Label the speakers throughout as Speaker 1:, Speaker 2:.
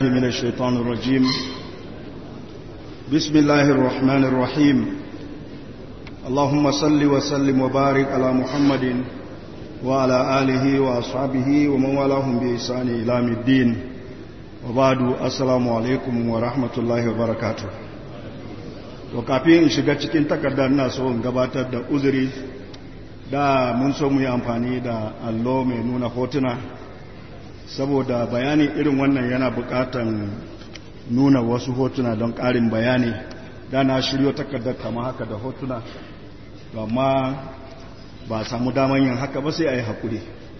Speaker 1: من الشيطان الرجيم بسم الله الرحمن الرحيم اللهم صل وسلم وبارك على محمد وعلى آله وأصحابه ومن والاهم بإحسان إلى الدين وبعد السلام عليكم ورحمة الله وبركاته وكافين in shiga cikin takardar na so in gabatar da uzuri da mun so mu yi amfani da allo mai nuna hotuna saboda bayani irin wannan yana bukatan nuna wasu hotuna don ƙarin bayani da na shiryo takardar kama haka da hotuna amma ba samu daman yin haka ba sai a yi haƙuri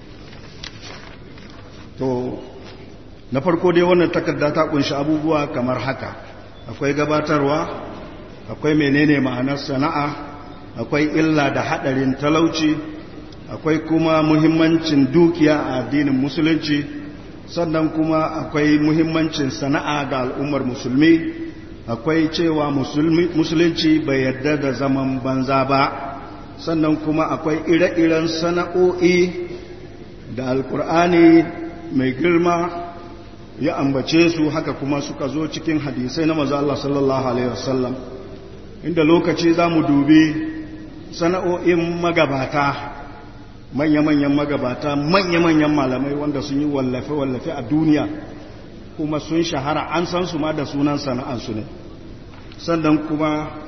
Speaker 1: to na farko dai wannan takarda ta kunshi abubuwa kamar haka akwai gabatarwa akwai menene ma'anar sana'a akwai illa da haɗarin talauci akwai kuma muhimmancin dukiya a addinin musulunci sannan kuma akwai muhimmancin sana'a ga al'ummar musulmi akwai cewa musulunci bai yarda da zaman banza ba sannan kuma akwai ire-iren sana'o'i da alkur'ani mai girma ya ambace su haka kuma suka zo cikin hadisai na maza Allah sallallahu Alaihi wasallam inda lokaci za mu dubi sana'o'in magabata manya-manyan magabata manya-manyan malamai wanda sun yi wallafe-wallafe a duniya kuma sun shahara an san su ma da sunan sana'ansu ne sannan kuma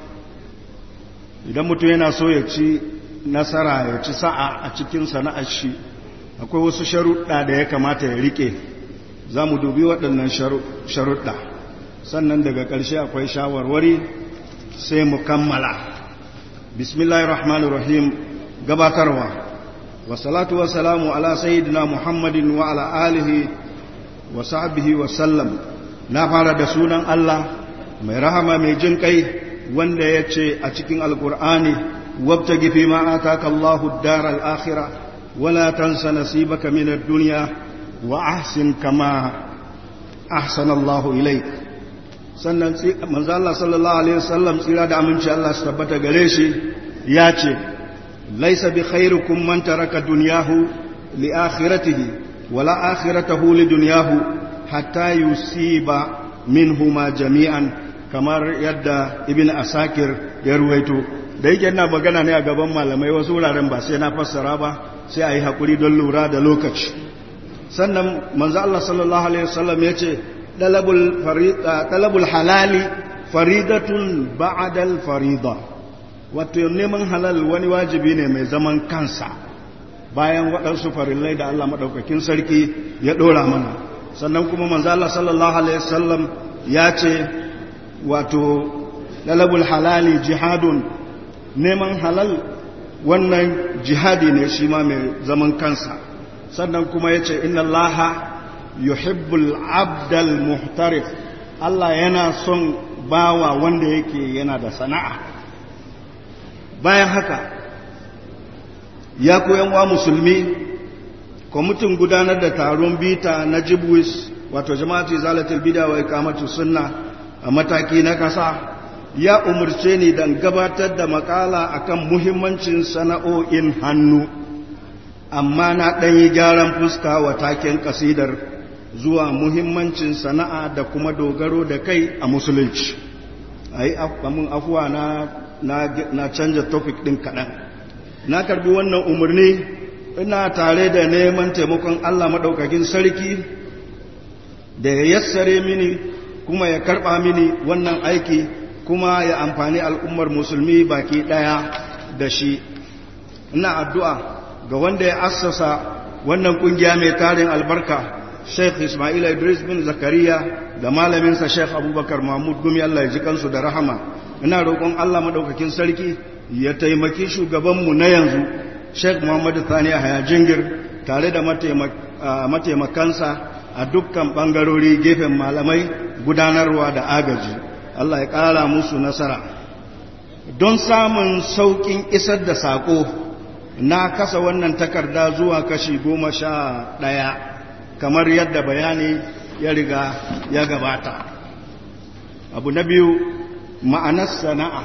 Speaker 1: idan mutum yana so ya ci nasara ya ci sa'a a cikin sana'ar shi akwai wasu sharuɗa da ya kamata ya rike za mu dubi waɗannan sharuɗa sannan daga ƙarshe akwai shawarwari sai mu kammala bismillahirrahmanirrahim gabatarwa wasalatu wasalamu ala sayyidina muhammadin wa ala alihi wa sahbihi wa sallam na fara da sunan Allah mai rahama mai jin kai wanda ya ce a cikin alkur'ani wabtagi fi ma ataka Allahu ad-daral akhirah wala tansa nasibaka min ad-dunya wa ahsin kama ahsana Allahu ilayk sannan manzo Allah sallallahu alaihi wasallam tsira da aminci Allah su tabbata gare shi ya ce laisa bi khairukum man taraka dunyahu li akhiratihi wala akhiratahu li dunyahu hatta yusiba minhuma jami'an kamar yadda ibn asakir ya ruwaito da yake ina magana ne a gaban malamai wasu wuraren ba sai na fassara ba sai a yi haƙuri don lura da lokaci sannan manzo Allah sallallahu alaihi wasallam ya ce talabul halali faridatun ba'dal farida wato neman halal wani wajibi ne mai zaman kansa bayan waɗansu farillai da Allah maɗaukakin sarki ya ɗora mana sannan kuma manzo Allah sallallahu alaihi wasallam ya ce wato talabul halali jihadun neman halal wannan jihadi ne shi ma mai zaman kansa sannan kuma ya ce inna allaha yuhibbul abdal muhtarif Allah yana son bawa wanda yake yana da sana'a bayan haka ya koyan wa musulmi kwamitin gudanar da taron bita na jibwis wato jama'atu zalatul bida wa ikamatu sunna a mataki na kasa ya umarce ni dan gabatar da makala akan muhimmancin sana'o'in hannu amma na ɗanyi gyaran fuska wa taken kasidar zuwa muhimmancin sana'a da kuma dogaro da kai a musulunci a yi afuwa na, na, canja topic ɗin kaɗan na karbi wannan umarni ina tare da neman taimakon allah maɗaukakin sarki da ya yassare mini kuma ya karɓa mini wannan aiki kuma ya amfani al'ummar musulmi baki ɗaya da shi ina addu'a ga wanda ya assasa wannan ƙungiya mai tarin albarka Sheikh Ismail Idris bin Zakariya da malaminsa Sheikh Abubakar Mahmud Gumi Allah ya ji kansu da rahama ina roƙon Allah madaukakin sarki ya taimaki shugabanmu na yanzu Sheikh Muhammad Thani Haya Jingir tare da mataimakansa a dukkan bangarori gefen malamai gudanarwa da agaji Allah ya ƙara musu nasara don samun sauƙin isar da saƙo na kasa wannan takarda zuwa kashi goma sha ɗaya kamar yadda bayani ya riga ya gabata abu na biyu ma'anar sana'a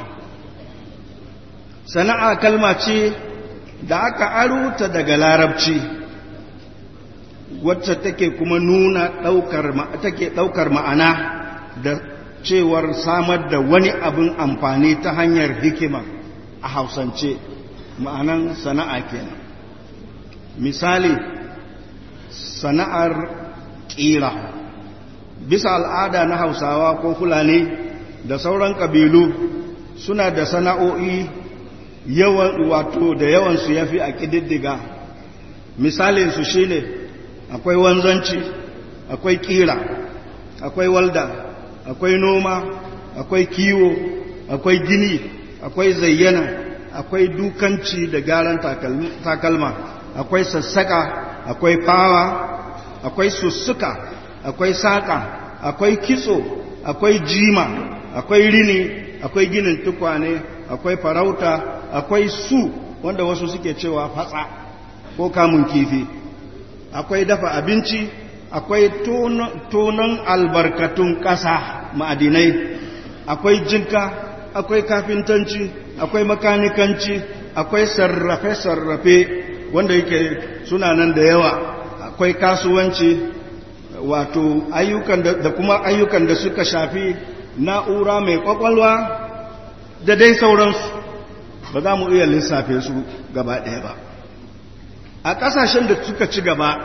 Speaker 1: sana'a kalma ce da aka aruta daga larabci wacce take kuma nuna ɗaukar take ɗaukar ma'ana da cewar samar da wani abin amfani ta hanyar hikima a hausance ma'anan sana'a kenan misali sana'ar ƙira bisa al'ada na hausawa ko fulani da sauran ƙabilu suna da sana'o'i yawan wato da yawansu ya fi a ƙididdiga misalinsu shi ne akwai wanzanci akwai ƙira akwai walda akwai noma akwai kiwo akwai gini akwai zayyana akwai dukanci da gyaran takalma akwai sassaka akwai fawa akwai sussuka akwai saƙa akwai kitso akwai jima akwai rini akwai ginin tukwane akwai farauta akwai su wanda wasu suke cewa fatsa ko kamun kifi akwai dafa abinci akwai tonon albarkatun ƙasa ma'adinai akwai jinka akwai kafintanci akwai makanikanci akwai sarrafe-sarrafe wanda yake suna nan da yawa akwai kasuwanci wato ayyukan da kuma ayyukan da suka shafi na'ura mai kwakwalwa da dai sauransu ba za mu iya lissafe su gaba ɗaya ba a ƙasashen da suka ci gaba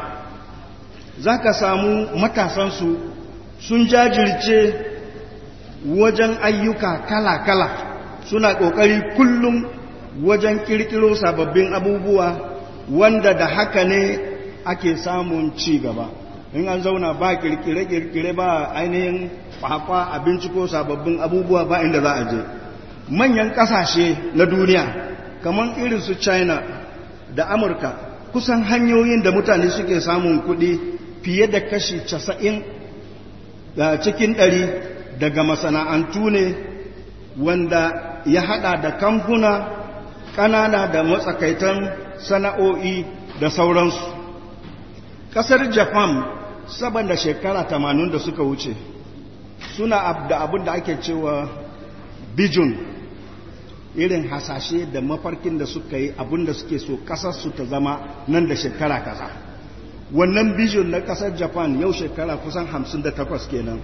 Speaker 1: za ka samu matasansu sun jajirce wajen ayyuka kala-kala suna ƙoƙari kullum wajen ƙirƙiro sababbin abubuwa wanda da haka ne ake samun ci gaba in an zauna ba ƙirƙire-ƙirƙire ba ainihin kwakwa abinci ko sababbin abubuwa ba inda za a je manyan ƙasashe na duniya kamar irin su china da amurka kusan hanyoyin da mutane suke samun kuɗi fiye da kashi casa'in cikin ɗari daga masana'antu ne wanda ya haɗa da kamfuna ƙanana da matsakaitan sana'o'i da sauransu ƙasar japan saboda shekara tamanin da suka wuce suna da abin da ake cewa bijun irin hasashe da mafarkin da suka yi abin da suke so ƙasarsu ta zama nan da shekara kaza wannan bijun na ƙasar japan yau shekara kusan 58 kenan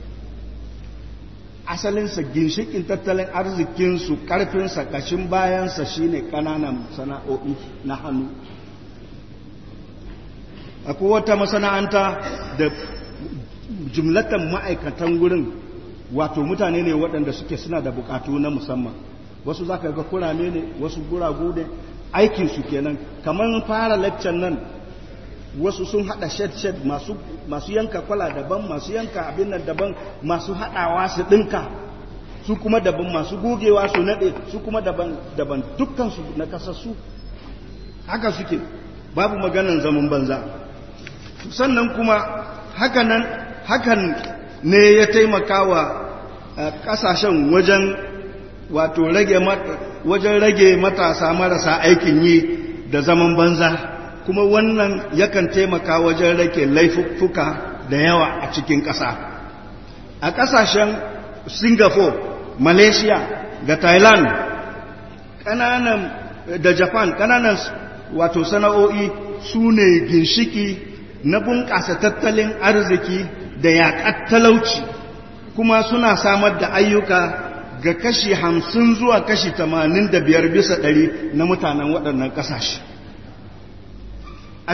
Speaker 1: asalinsa ginshikin tattalin arzikinsu ƙarfinsa ƙashin bayansa shine ƙananan sana'o'i na hannu akwai wata masana'anta da jumlatan ma'aikatan wurin wato mutane ne waɗanda suke suna da bukatu na musamman wasu za ka ga kurame ne wasu guragu ne aikinsu kenan kamar fara laccan nan wasu sun hada shed-shed masu, masu yanka kwala daban masu yanka abin nan daban masu hadawa su dinka su kuma daban masu gogewa su nade su kuma daban daban dukkansu na kasassu haka suke babu maganan zaman banza sannan kuma hakanan hakan ne ya taimaka wa kasashen wajen wato rage wajen rage matasa marasa aikin yi da zaman banza kuma wannan yakan taimaka wajen rage laifuffuka da yawa a cikin ƙasa a ƙasashen singapore malaysia da thailand ƙananan da japan ƙananan wato sana'o'i su ne ginshiki na bunƙasa tattalin arziki da yaƙar talauci kuma suna samar da ayyuka ga kashi hamsin zuwa kashi tamanin da biyar bisa ɗari na mutanen waɗannan ƙasashe a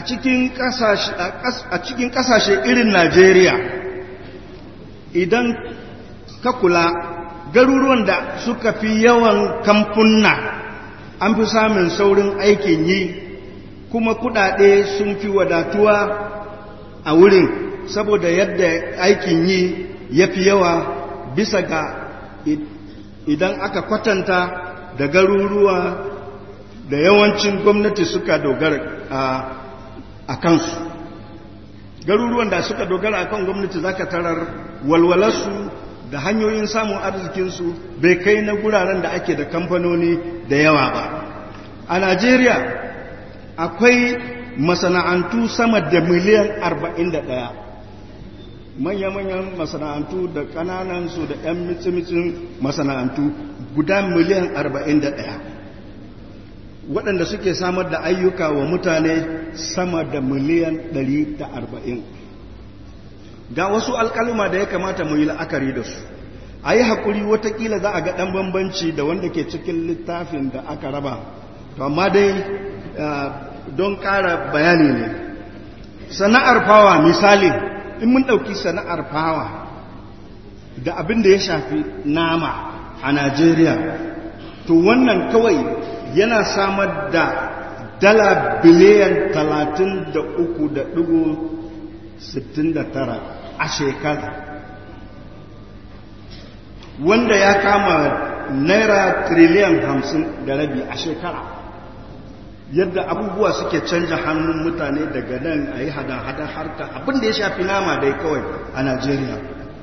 Speaker 1: cikin ƙasashe irin najeriya idan ka kula garuruwan da suka fi yawan kamfunna an fi samun saurin aikin yi kuma kudade sun fi wadatuwa a wurin saboda yadda aikin yi ya fi yawa bisa ga idan aka kwatanta da garuruwa da yawancin gwamnati suka dogara a kansu garuruwan da suka dogara a kan gwamnati zaka tarar walwalarsu da hanyoyin samun arzikinsu bai kai na guraren da ake da kamfanoni da yawa ba a najeriya akwai masana'antu sama da miliyan 41 manya-manyan masana'antu da kananansu da 'yan mitsi-mitsin masana'antu guda miliyan 41 waɗanda suke samar da ayyuka wa mutane sama da miliyan 140 ga wasu alƙaluma da ya kamata mu yi la'akari da su a yi haƙuri watakila za a ga ɗan bambanci da wanda ke cikin littafin da aka raba to amma dai don ƙara bayani ne sana'ar fawa misali in mun ɗauki sana'ar fawa da abin da ya shafi nama a najeriya to wannan kawai yana samar da dala biliyan 33.69 a shekara wanda ya kama naira triliyan 50 da rabi a shekara yadda abubuwa suke canja hannun mutane daga nan a yi hada-hada harka abinda ya shafi nama dai kawai a najeriya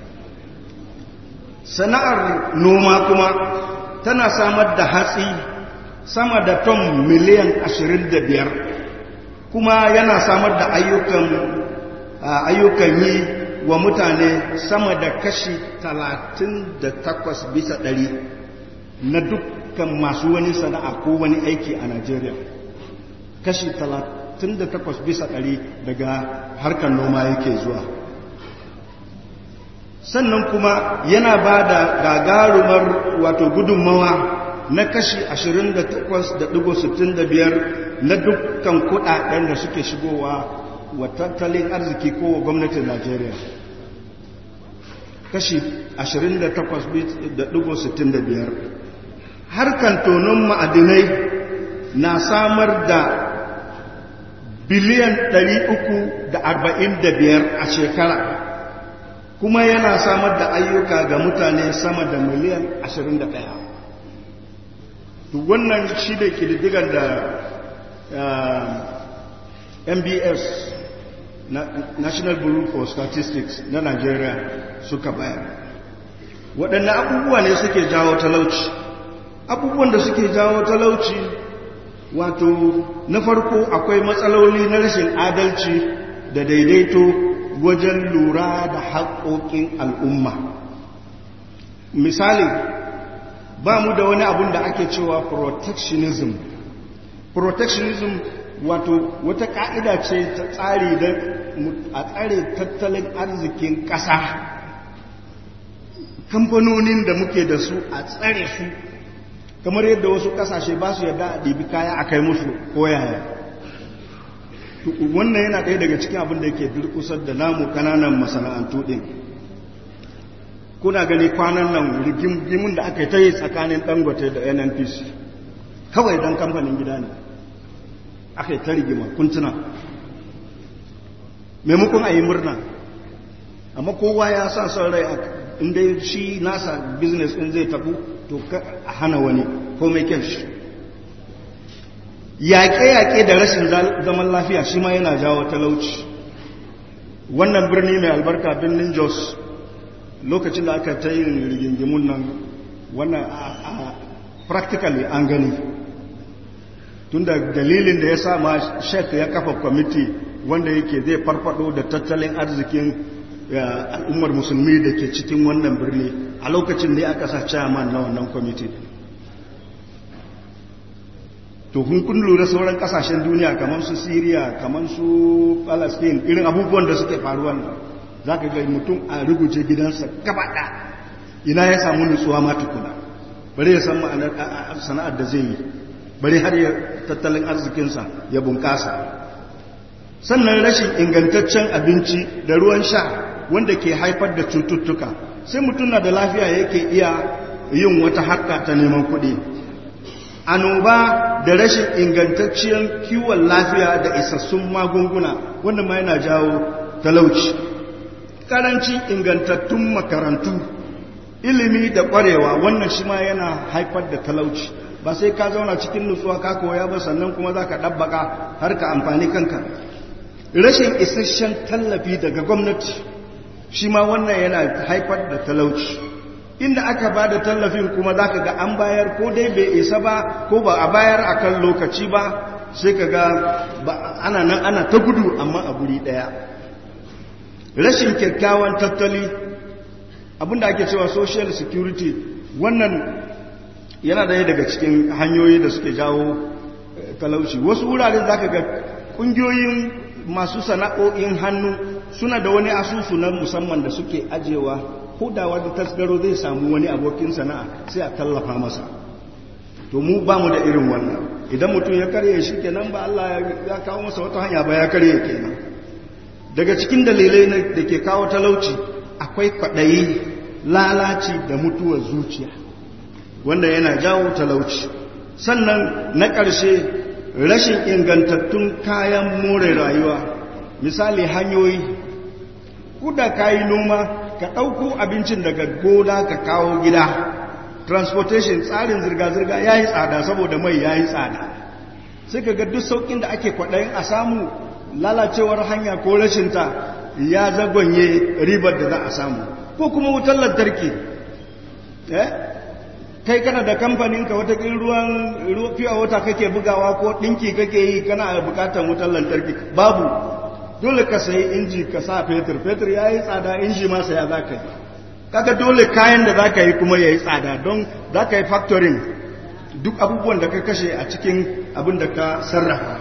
Speaker 1: sana'ar noma kuma tana samar da hatsi sama da ton miliyan 25 kuma yana samar da ayyukan ayyukan yi wa mutane sama da kashi 38 bisa ɗari na dukkan masu wani sana'a ko wani aiki a Najeriya kashi 38 bisa ɗari daga harkar noma yake zuwa sannan kuma yana ba da gagarumar wato gudunmawa na kashi 28.65 na dukkan kudaden da suke shigowa wa tattalin arziki ko wa gwamnatin Najeriya kashi 28.65 harkan tonon ma'adinai na samar da biliyan 345 a shekara kuma yana samar da ayyuka ga mutane sama da miliyan 21 to wannan shi da kididdigar da mbs national bureau for statistics na nigeria suka bayar waɗanne abubuwa ne suke jawo talauci abubuwan da suke jawo talauci wato na farko akwai matsaloli na rashin adalci da daidaito wajen lura da haƙoƙin al'umma misali ba mu da wani abun da ake cewa protectionism protectionism wato wata ka'ida ce ta tsari da a tsare tattalin arzikin ƙasa kamfanonin da muke da su a tsare su kamar yadda wasu ƙasashe ba su yadda a ɗibi kaya a kai musu koyaya wannan yana ɗaya daga cikin abin da yake durkusar da namu kananan masana'antu ɗin kuna gani kwanan nan rigimin da aka yi ta yi tsakanin dangote da nnpc kawai don kamfanin gida ne aka yi ta rigima kuntuna maimakon a yi murna amma kowa ya sa son rai inda shi nasa business ɗin zai tafi to a hana wani ko mai kyan shi yaƙe-yaƙe da rashin zaman lafiya shi ma yana jawo talauci wannan birni mai albarka birnin jos lokacin da aka ta yin rigingimun nan wannan a practically an gani tun da dalilin da ya sa ma shek ya kafa kwamiti wanda yake zai farfado da tattalin arzikin al'ummar musulmi da ke cikin wannan birni a lokacin ne aka sa chairman na wannan kwamiti to kun kun lura sauran kasashen duniya kamar su syria kamar su palestine irin abubuwan da suke faruwa nan za ka ga mutum a rubuce gidansa gabaɗa ina ya samu nutsuwa ma tukuna bari ya san ma'anar sana'ar da zai yi bari har ya tattalin arzikinsa ya bunƙasa sannan rashin ingantaccen abinci da ruwan sha wanda ke haifar da cututtuka sai mutum na da lafiya yake iya yin wata harka ta neman kuɗi annoba da rashin ingantacciyar kiwon lafiya da isassun magunguna wanda ma yana jawo talauci karancin ingantattun makarantu ilimi da kwarewa wannan shi ma yana haifar da talauci ba sai ka zauna cikin nutsuwa ka koya ba sannan kuma za ka ɗabbaka har ka amfani kanka rashin isasshen tallafi daga gwamnati shi ma wannan yana haifar da talauci inda aka ba da tallafin kuma za ka ga an bayar ko dai bai isa ba ko ba a bayar a kan lokaci ba sai ka ga ana nan ana ta gudu amma a guri ɗaya rashin kyakkyawan tattali abinda ake cewa social security wannan yana daya daga cikin hanyoyi da suke jawo talauci wasu wuraren za ka ga ƙungiyoyin masu sana'o'in hannu suna da wani asusu na musamman da suke ajewa hudawa da tasgaro zai samu wani abokin sana'a sai a tallafa masa to mu ba mu da irin wannan idan mutum ya karye shi kenan ba Allah ya kawo masa wata hanya ba ya karye kenan daga cikin dalilai da ke kawo talauci akwai kwaɗayi lalaci da mutuwar zuciya wanda yana jawo talauci sannan na ƙarshe rashin ingantattun kayan more rayuwa misali hanyoyi kuda ka yi noma ka ɗauko abincin daga gona ka kawo gida transportation tsarin zirga-zirga ya yi tsada saboda mai ya yi tsada sai ka ga duk sauƙin da ake kwaɗayin a samu lalacewar hanya ko rashinta ya zagonye ribar da za a samu ko kuma wutar lantarki kai kana da kamfaninka watakin ruwan fiye wata kake bugawa ko ɗinki kake yi kana bukatar wutar lantarki babu dole ka sayi inji ka sa fetur fetur ya yi tsada inji ma saya za ka yi kaga dole kayan da za ka yi kuma ya yi tsada don za ka yi factoring duk abubuwan da ka kashe a cikin abin da ka sarrafa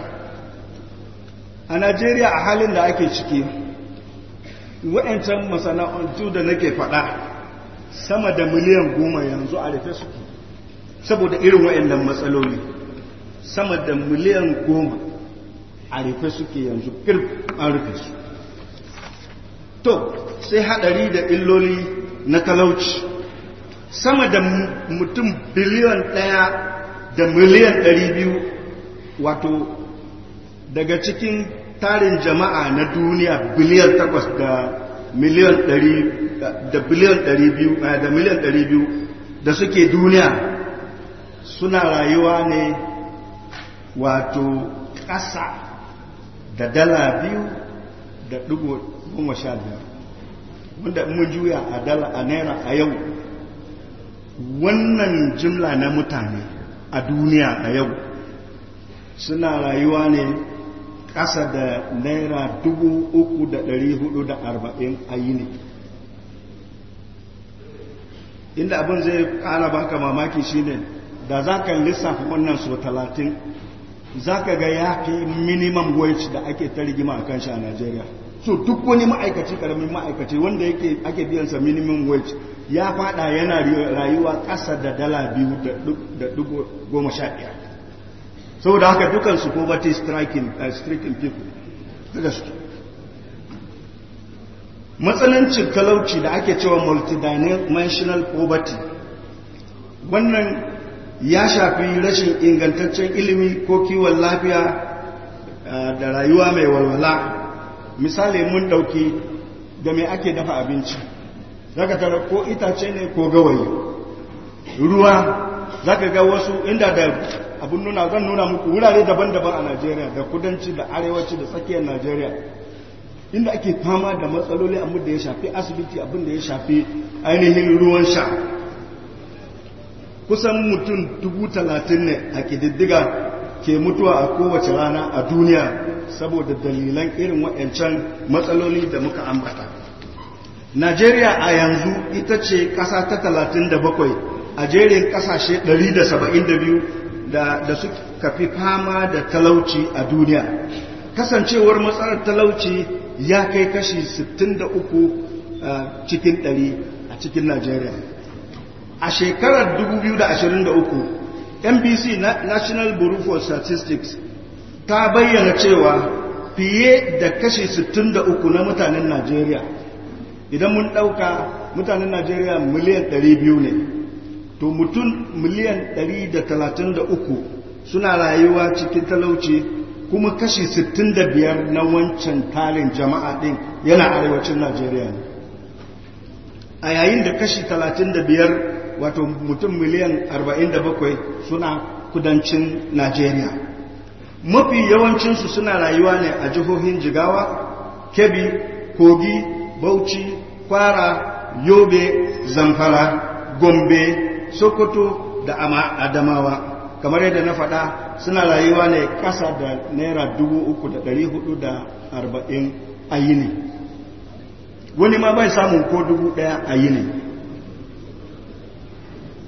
Speaker 1: a najeriya a halin da ake ciki wa'yancan masana'antu da nake faɗa sama da miliyan goma yanzu a rufe suke saboda irin wa'yannan matsaloli sama da miliyan goma a rufe suke yanzu kirf an rufe su to sai hadari da illoli na talauci sama da mutum biliyan ɗaya da miliyan ɗari biyu wato daga cikin tarin jama'a na duniya biliyan takwas da miliyan ɗari da biliyan ɗari biyu da miliyan ɗari biyu da suke duniya suna rayuwa ne wato ƙasa da dala biyu da ɗigo goma sha biyar wanda mun juya a dala a naira a yau wannan jimla na mutane a duniya a yau suna rayuwa ne ƙasa da naira dubu uku da ɗari hudu da arba'in a yini inda abin zai ƙara baka mamaki shine da za ka lissafa wannan so talatin za ka ga ya fi minimum wage da ake ta rigima a kan shi a Najeriya. So duk wani ma'aikaci karamin ma'aikaci wanda yake ake biyansa minimum wage ya fada yana rayuwa ƙasa da dala biyu da dubu goma sha ɗaya. Saboda haka dukansu poverty striking, uh, striking people. Daga su. Matsanancin talauci da ake cewa multidimensional poverty. Wannan ya shafi rashin ingantaccen ilimi ko kiwon lafiya da rayuwa mai walwala misali mun dauki da mai ake dafa abinci zaka tara ko itace ne ko gawayi ruwa zaka ga wasu inda da abun nuna zan nuna muku wurare daban-daban a Najeriya da kudanci da arewaci da tsakiyar Najeriya inda ake fama da matsaloli abin da ya shafi asibiti abin da ya shafi ainihin ruwan sha kusan mutum dubu talatin ne a ƙididdiga ke mutuwa a kowace rana a duniya saboda dalilan irin waɗancan matsaloli da muka ambata najeriya a yanzu ita ce ƙasa ta talatin da bakwai a jerin ƙasashe 172 da, da suka fi fama da talauci a duniya kasancewar matsalar talauci ya kai kashi 63 cikin 100 a cikin najeriya a shekarar 2023 nbc national bureau for statistics ta bayyana cewa fiye da kashi 63 na mutanen najeriya idan mun ɗauka mutanen najeriya miliyan 200 ne to mutum miliyan 133 suna rayuwa cikin talauci kuma kashi 65 na wancan tarin jama'a ɗin yana arewacin najeriya ne a yayin da kashi 35 wato mutum miliyan 47 suna kudancin Najeriya. Mafi yawancinsu suna rayuwa ne a jihohin Jigawa, Kebbi, Kogi, Bauchi, Kwara, Yobe, Zamfara, Gombe, Sokoto da Adamawa. Kamar yadda na faɗa suna rayuwa ne ƙasa da Naira 3,440 a yini. Wani ma bai samun ko dubu ɗaya a yini.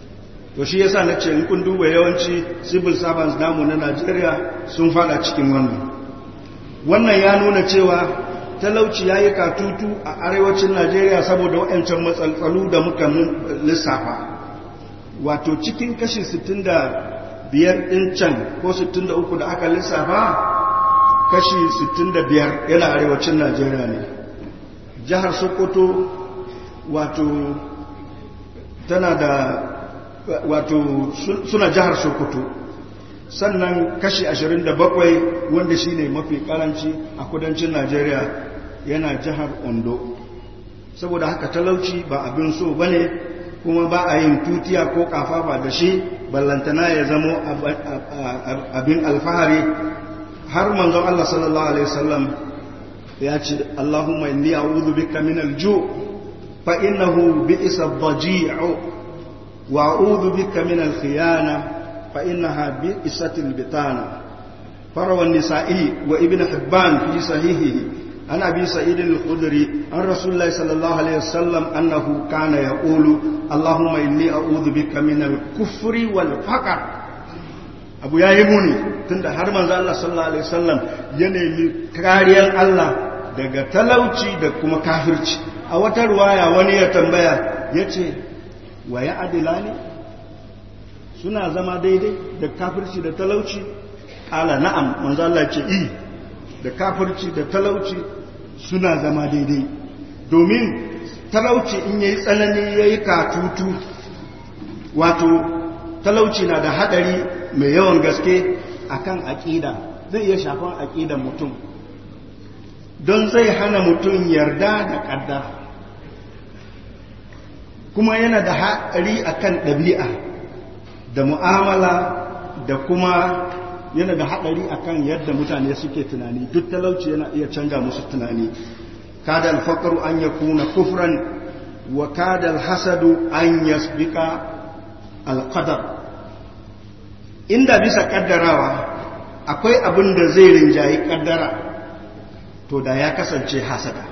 Speaker 1: to shi yasa na ce in kun duba yawanci civil servants namu na Najeriya sun fada cikin wannan wannan ya nuna cewa talauci ya yi katutu a arewacin Najeriya saboda waɗancan matsaltsalu da muka lissafa wato cikin kashi 65 ɗin can ko 63 da aka lissafa kashi 65 yana arewacin Najeriya ne jihar Sokoto wato tana da wato suna jihar Sokoto sannan kashi 27 wanda shine mafi karanci a kudancin Najeriya yana jihar Ondo saboda haka talauci ba abin so bane kuma ba a yin tutiya ko kafafa da shi ballantana ya zamo abin alfahari har manzon Allah sallallahu alaihi wasallam ya ce Allahumma inni a'udhu bika min al-ju' fa innahu bi'sa ad-daji'u wa a'udhu bika min al-khiyana fa innaha bi'sat al-bitana farawa an-nisa'i wa ibn hibban fi sahihihi عن أبي سعيد الخدري عن رسول الله صلى الله عليه وسلم أنه كان يقول اللهم إني أعوذ بك من الكفر والفقر abu ya yi muni tunda har manzo Allah sallallahu alaihi wasallam ya nemi kariyar Allah daga talauci da kuma kafirci a wata ruwaya wani ya tambaya yace wa ya adilani suna zama daidai da kafirci da talauci ala na'am manzo Allah ce i da kafirci da talauci suna zama daidai domin talauci in yayi tsanani yayi katutu wato talauci na da hadari mai yawan gaske akan aƙida zai iya shafan aƙidan mutum don zai hana mutum yarda da ƙaddar kuma yana da haɗari akan ɗabi'a da mu'amala da kuma yana da haɗari akan yadda mutane suke tunani duk talauci yana iya canja musu tunani kada alfaqaru an yakuna kufran wa kada alhasadu an yasbika alqadar inda bisa kaddarawa akwai abin da zai rinjayi kaddara to da ya kasance hasada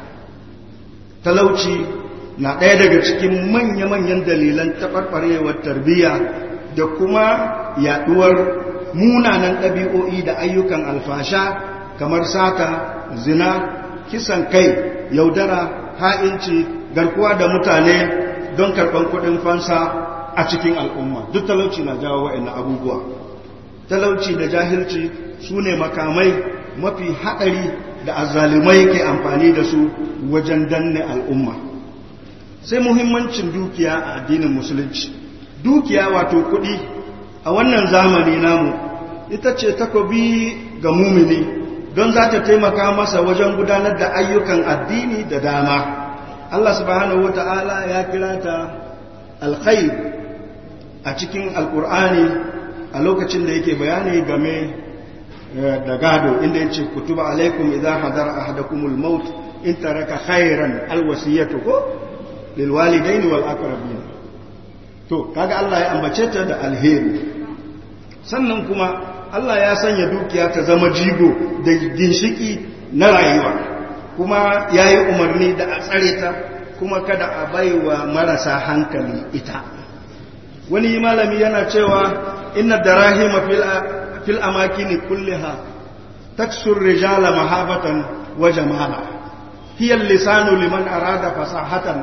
Speaker 1: talauci na ɗaya daga cikin manya-manyan dalilan taɓarɓarewar tarbiyya da kuma yaɗuwar munanan ɗabi'o'i da ayyukan alfasha kamar sata zina kisan kai yaudara ha'inci garkuwa da mutane don karɓar kuɗin fansa a cikin al'umma duk talauci na jawo wa'in abubuwa talauci da jahilci su ne makamai mafi haɗari da azalimai ke amfani da su wajen danne al'umma sai muhimmancin dukiya a addinin musulunci dukiya wato kuɗi a wannan zamani namu ita ce takobi ga mumini don za ta taimaka masa wajen gudanar da ayyukan addini da dama Allah subhanahu wa ta'ala ya kira ta alkhair a cikin alkur'ani a lokacin da yake bayani game da gado inda yace kutuba alaikum idza hadara ahadakumul maut in taraka khairan alwasiyatu ko lil walidaini wal aqrabin to kaga Allah ya ambace ta da alheri sannan kuma Allah ya sanya dukiya ta zama jigo da ginshiki na rayuwa kuma ya yi umarni da a tsare ta kuma kada a baiwa marasa hankali ita wani malami yana cewa inna darahima fil amakini kulliha taksur rijala mahabatan wa jamala hiya lisanu liman arada fasahatan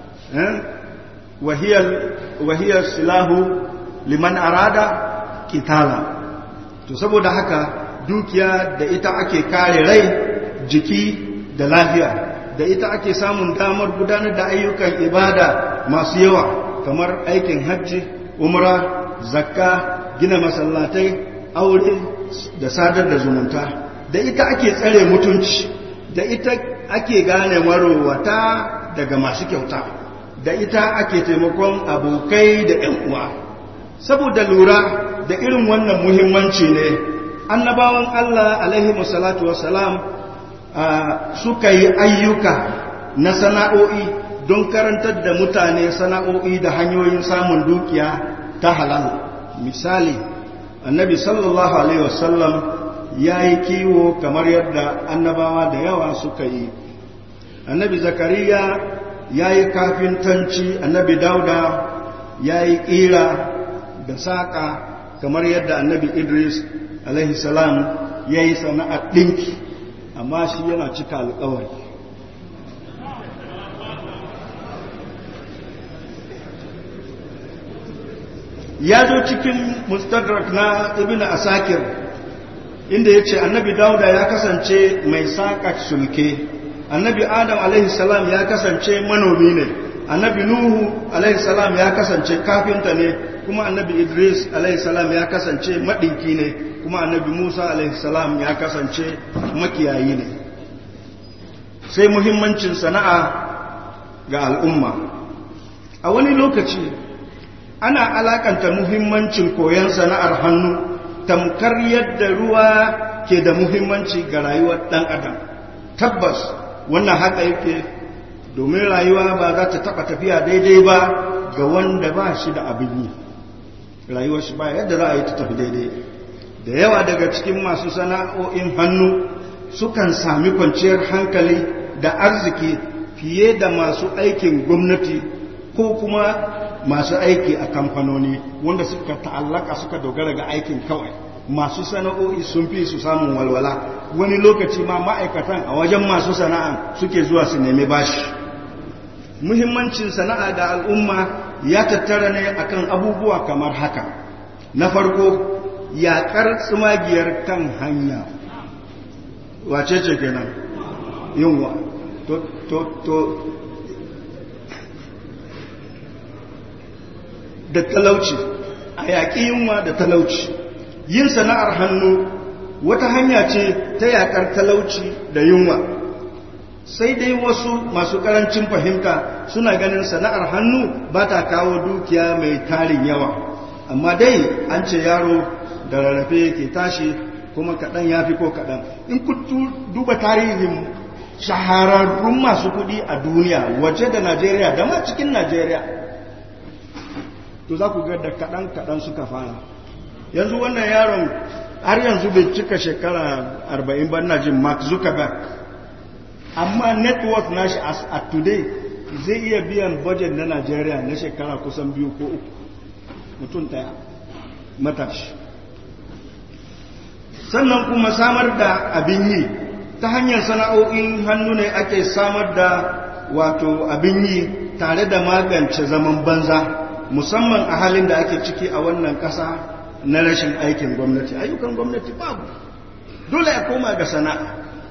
Speaker 1: wa hiya wa hiya silahu liman arada kitala to saboda haka dukiya da ita ake kare rai jiki da lafiya da ita ake samun damar gudanar da ayyukan ibada masu yawa kamar aikin hajji umra zakka gina masallatai aure da sadar da zumunta da ita ake tsare mutunci da ita ake gane marowata daga masu kyauta da ita ake taimakon abokai da 'yan uwa saboda lura da irin wannan muhimmanci ne annabawan Allah alaihi wassalatu wassalam suka yi ayyuka na sana'o'i don karantar da mutane sana'o'i da hanyoyin samun dukiya ta halal misali annabi sallallahu alaihi wasallam ya yi kiwo kamar yadda annabawa da yawa suka yi annabi zakariya ya yi kafintanci annabi dauda ya yi ƙira da saƙa kamar yadda annabi idris alaihi salam ya yi sana'ar ɗinki amma shi yana cika alƙawari ya zo cikin mustadrak na ibn asakir inda ya ce annabi dauda ya kasance mai saƙa sulke annabi adam alaihi salam ya kasance manomi ne annabi nuhu alaihi salam ya kasance kafinta ne kuma annabi idris alaihi salam ya kasance maɗinki ne kuma annabi musa alaihi salam ya kasance makiyayi ne sai muhimmancin sana'a ga al'umma a wani lokaci ana alakanta muhimmancin koyon sana'ar hannu tamkar yadda ruwa ke da muhimmanci ga rayuwar ɗan adam tabbas wannan haka yake domin rayuwa ba za ta taɓa tafiya daidai ba ga wanda ba shi da abin yi rayuwar shi ba yadda za a yi ta tafi daidai da yawa daga cikin masu sana'o'in hannu sukan sami kwanciyar hankali da arziki fiye da masu aikin gwamnati ko kuma masu aiki a kamfanoni wanda suka ta'allaka suka dogara ga aikin kawai masu sana'o'i sun fi su samun walwala wani lokaci ma ma'aikatan a wajen masu sana'a suke zuwa su nemi bashi muhimmancin sana'a ga al'umma ya tattara ne akan abubuwa kamar haka na farko yaƙar tsumagiyar kan hanya wace ce kenan yunwa to to to da talauci a yaƙi yunwa da talauci yin sana'ar hannu wata hanya ce ta yaƙar talauci da yunwa sai dai wasu masu ƙarancin fahimta suna ganin sana'ar hannu ba ta kawo dukiya mai tarin yawa amma dai an ce yaro da rarrafe ke tashi kuma kaɗan ya fi ko kaɗan in ku duba tarihin shahararrun masu kuɗi a duniya waje da najeriya da ma cikin najeriya to za ku ga da kaɗan-kaɗan suka fara yanzu wannan yaron har yanzu bai cika shekara 40 ban na jin mark zuckerberg amma network nashi as at today zai iya biyan budget na Najeriya na shekara kusan biyu ko uku mutum daya matashi sannan kuma samar da abin yi ta hanyar sana'o'in hannu ne ake samar da wato abin yi tare da magance zaman banza musamman a halin da ake ciki a wannan ƙasa na rashin aikin gwamnati ayyukan gwamnati babu dole a koma ga sana'a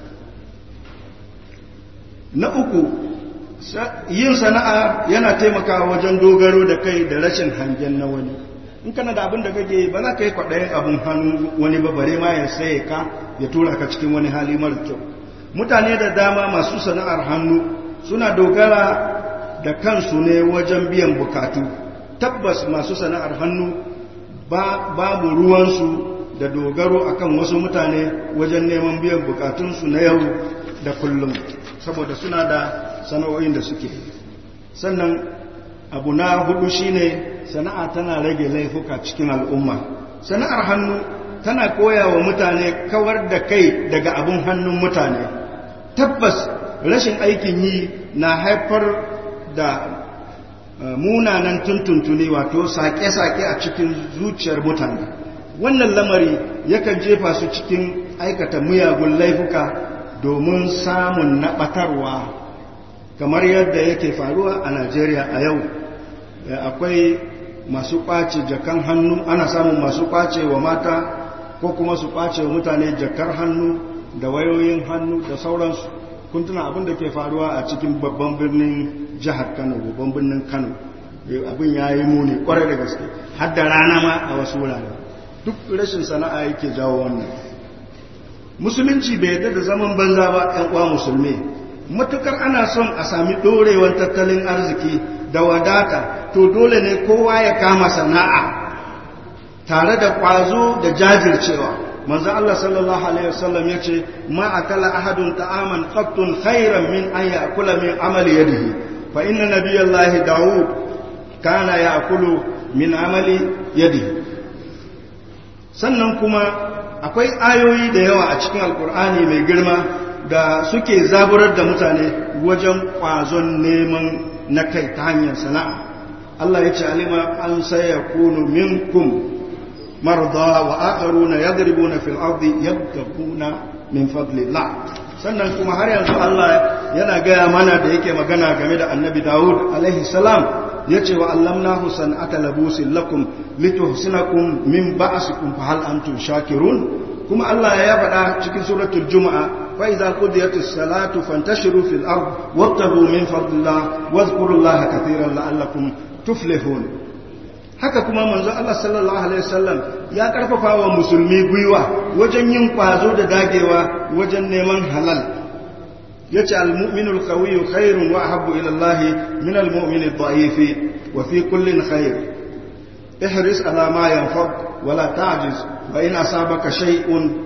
Speaker 1: na uku yin sana'a yana taimakawa wajen dogaro da kai da rashin hangen na wani in kana da abin da kake ba za ka yi kwaɗayin abin hannu wani ba bare ma ya saye ka ya tura ka cikin wani hali mara kyau mutane da dama masu sana'ar hannu suna dogara da kansu ne wajen biyan bukatu tabbas masu sana'ar hannu babu ruwansu da dogaro akan wasu mutane wajen neman biyan bukatunsu na yau da kullum saboda suna da sana'o'in da suke sannan abu na hudu shine sana'a tana rage laifuka cikin al'umma sana'ar hannu tana koya wa mutane kawar da kai daga abin hannun mutane tabbas rashin aikin yi na haifar da munanan tuntuntuni wato sake-sake a cikin zuciyar mutane wannan lamari yakan jefa su cikin aikata miyagun laifuka domin samun naɓatarwa kamar yadda yake faruwa a najeriya a yau akwai masu ƙwace jakan hannu ana samun masu ƙwace wa mata ko kuma su ƙwace wa mutane jakar hannu da wayoyin hannu da sauransu kun tuna abin da ke faruwa a cikin babban birnin jihar kano babban birnin kano abin ya yi muni kwarai da gaske har da rana ma a wasu wurare duk rashin sana'a yake jawo wannan musulunci bai yadda da zaman banza ba yan uwa musulmi matukar ana son a sami ɗorewar tattalin arziki da wadata to dole ne kowa ya kama sana'a tare da ƙwazo da jajircewa manzo Allah sallallahu alaihi wasallam yace ma akala ahadun ta'aman qattun khairan min an ya'kula min amali yadihi fa inna nabiyallahi daud kana ya'kulu min amali yadihi sannan kuma akwai ayoyi da yawa a cikin alkur'ani mai girma da suke zaburar da mutane wajen kwazon neman na kai ta hanyar sana'a Allah ya ce alima an sayakunu minkum marda wa akharuna yadribuna fil ardi yabtaquna min fadlillah sannan kuma har yanzu Allah yana gaya mana da yake magana game da annabi Dawud alaihi salam yace wa allamnahu san'ata labusin lakum lituhsinakum min ba'sikum fa hal antum shakirun kuma Allah ya faɗa cikin suratul juma'a fa idza qudiyatis salatu fantashiru fil ard wabtaghu min fadlillah wadhkurullaha katiran la'allakum tuflihun haka kuma manzo Allah sallallahu alaihi wasallam ya karfafa wa musulmi gwiwa wajen yin kwazo da dagewa wajen neman halal yace al-mu'minu al-qawiyyu khairun wa ahabbu ila Allah min al-mu'min ad-da'if wa fi kullin khair ihris ala ma yanfaq wa la ta'jiz wa in asabaka shay'un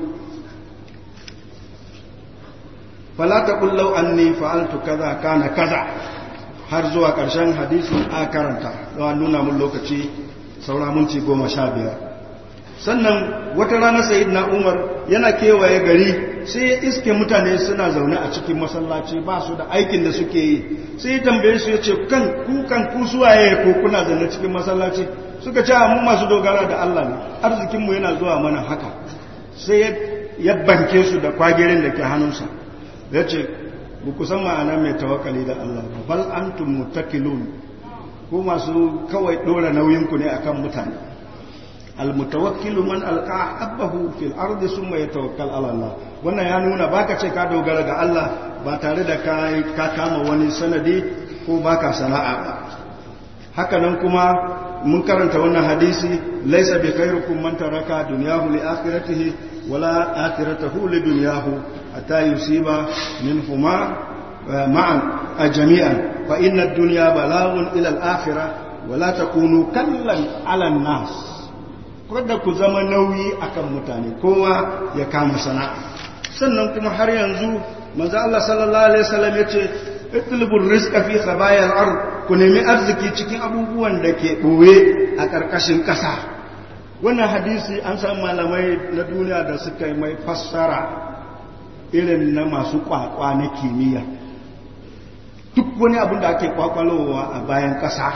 Speaker 1: fala taqul law anni fa'altu kaza kana kaza har zuwa ƙarshen hadisin a karanta don nuna mun lokaci saura minti goma sha biyar sannan wata rana sayid na umar yana kewaye gari sai ya iske mutane suna zaune a cikin masallaci ba su da aikin da suke yi sai ya tambaye su ya ce kan ku kan ku suwaye ko kuna zaune cikin masallaci suka ce mu masu dogara da Allah ne arzikinmu yana zuwa mana haka sai ya banke su da kwagirin da ke hannunsa ya ce ba ku san ma'ana mai tawakali da Allah ba bal antum mutakilun ko masu kawai dora nauyinku ne akan mutane almutawakkilu man alqa habbahu fil ardi summa yatawakkal ala Allah wannan ya nuna baka ce ka dogara ga Allah ba tare da ka ka kama wani sanadi ko baka sana'a ba haka nan kuma mun karanta wannan hadisi laysa bi khairukum man taraka dunyahu li akhiratihi wala akhiratahu li dunyahu hatta yusiba minhuma ma'an jami'an fa inna ad-dunya balagun ila al-akhirah wala takunu kallan ala an-nas kada ku zama nauyi akan mutane kowa ya kama sana'a sannan kuma har yanzu manzo Allah sallallahu alaihi wasallam yace itlubur rizqa fi khabayal ard ku nemi arziki cikin abubuwan da ke boye a karkashin kasa wannan hadisi an san malamai na duniya da suka yi mai fassara irin na masu kwakwa na kimiyya duk wani abin da ake kwakwalowa a bayan kasa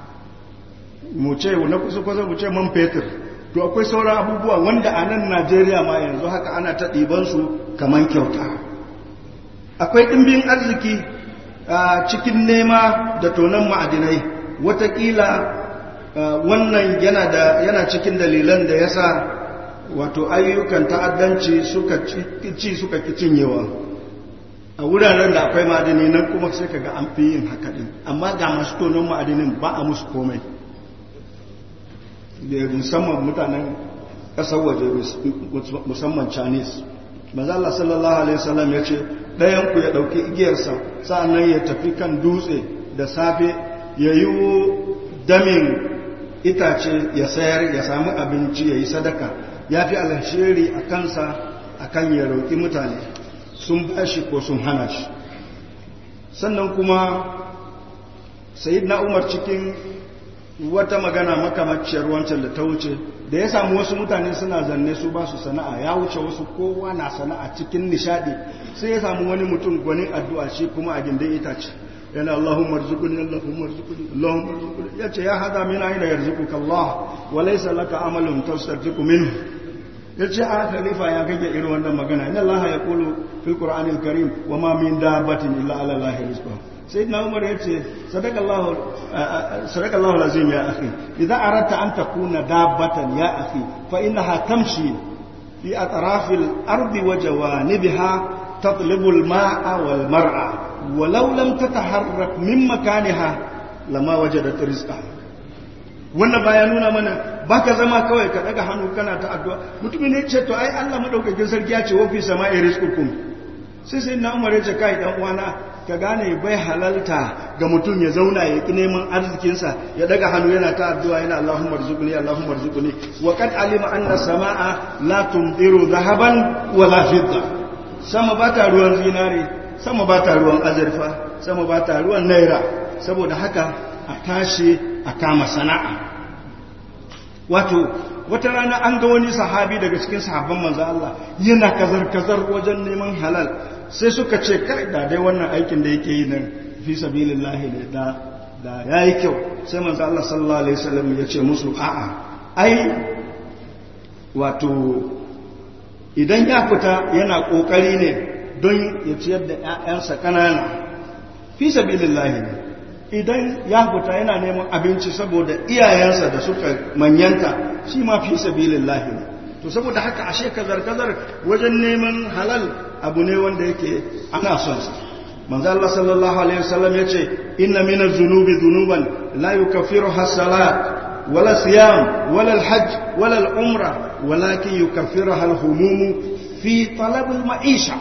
Speaker 1: mu ce na kusa kusa mu ce man fetur to akwai sauran abubuwa wanda a nan najeriya ma yanzu haka ana ta ɗibansu kamar kyauta akwai ɗimbin arziki a cikin nema da tonon ma'adinai watakila wannan yana cikin dalilan da ya sa wato ayyukan ta'addanci suka ci suka ki cinyewa a wuraren da akwai ma'adini nan kuma sai kaga an fi yin haka din amma ga masu tonon ma'adinin ba a musu komai da musamman mutanen ƙasar waje musamman chinese maza Allah sallallahu alaihi wasallam ya ce ɗayanku ya ɗauki igiyarsa sa'annan ya tafi kan dutse da safe ya yi damin itace ya sayar ya samu abinci ya yi sadaka ya fi alheri a kansa a kan ya roƙi mutane sun ba shi ko sun hana shi sannan kuma sayid na umar cikin wata magana makamaciyar wancan da ta wuce da ya samu wasu mutane suna zanne su ba su sana'a ya wuce wasu kowa na sana'a cikin nishadi sai ya samu wani mutum gwanin addu'a shi kuma a gindin itace yana Allahumma rzuqni Allahumma rzuqni Allahumma rzuqni yace ya hada min aina yarzuquka Allah wa laysa laka amalun tastarziqu minhu yace a khalifa ya kage irin wannan magana inna Allah yaqulu fil qur'anil karim wa ma min dabbatin illa ala Allah rizquha sayyidina Umar yace sadakallahu sadakallahu lazim ya akhi idza aradta an takuna dabbatan ya akhi fa innaha tamshi fi atrafil ardi wa jawanibiha tatlubu al-ma'a wal mar'a walau lam tataharrak min makaniha lama wajadat rizqaha wannan baya nuna mana baka zama kawai ka daga hannu kana ta addu'a mutumin ne ce to ai Allah madaukakin sarki ya ce wa fi sama'i rizqukum sai sai na Umar ya ce kai dan uwana ka gane bai halalta ga mutum ya zauna ya ki neman arzikinsa ya daga hannu yana ta addu'a yana Allahumma rzuqni Allahumma rzuqni wa qad alima anna samaa la tumdiru dhahaban wala fidda sama ba ta ruwan zinare sama ba ta ruwan azurfa sama ba ta ruwan naira saboda haka a tashi a kama sana'a wato wata rana an ga wani sahabi daga cikin sahabban manzo Allah yana kazar-kazar wajen neman halal sai suka ce kai da dai wannan aikin da yake yi nan fi sabilillahi ne da da ya yi kyau sai manzo Allah sallallahu alaihi wasallam ya ce musu a'a ai wato idan ya fita yana kokari ne don ya ciyar da ƴaƴansa kanana fi sabilillahi ne idan ya fita yana neman abinci saboda iyayensa da suka manyanta shi ma fi sabilillahi ne to saboda haka ashe kazar-kazar wajen neman halal abu ne wanda yake ana son sa manzo Allah sallallahu alaihi wasallam yace inna min az-zunubi dhunuban la yukaffiruha as-salat wala siyam wala al-hajj wala al-umra walakin yukaffiruha al-humum fi talab al-ma'isha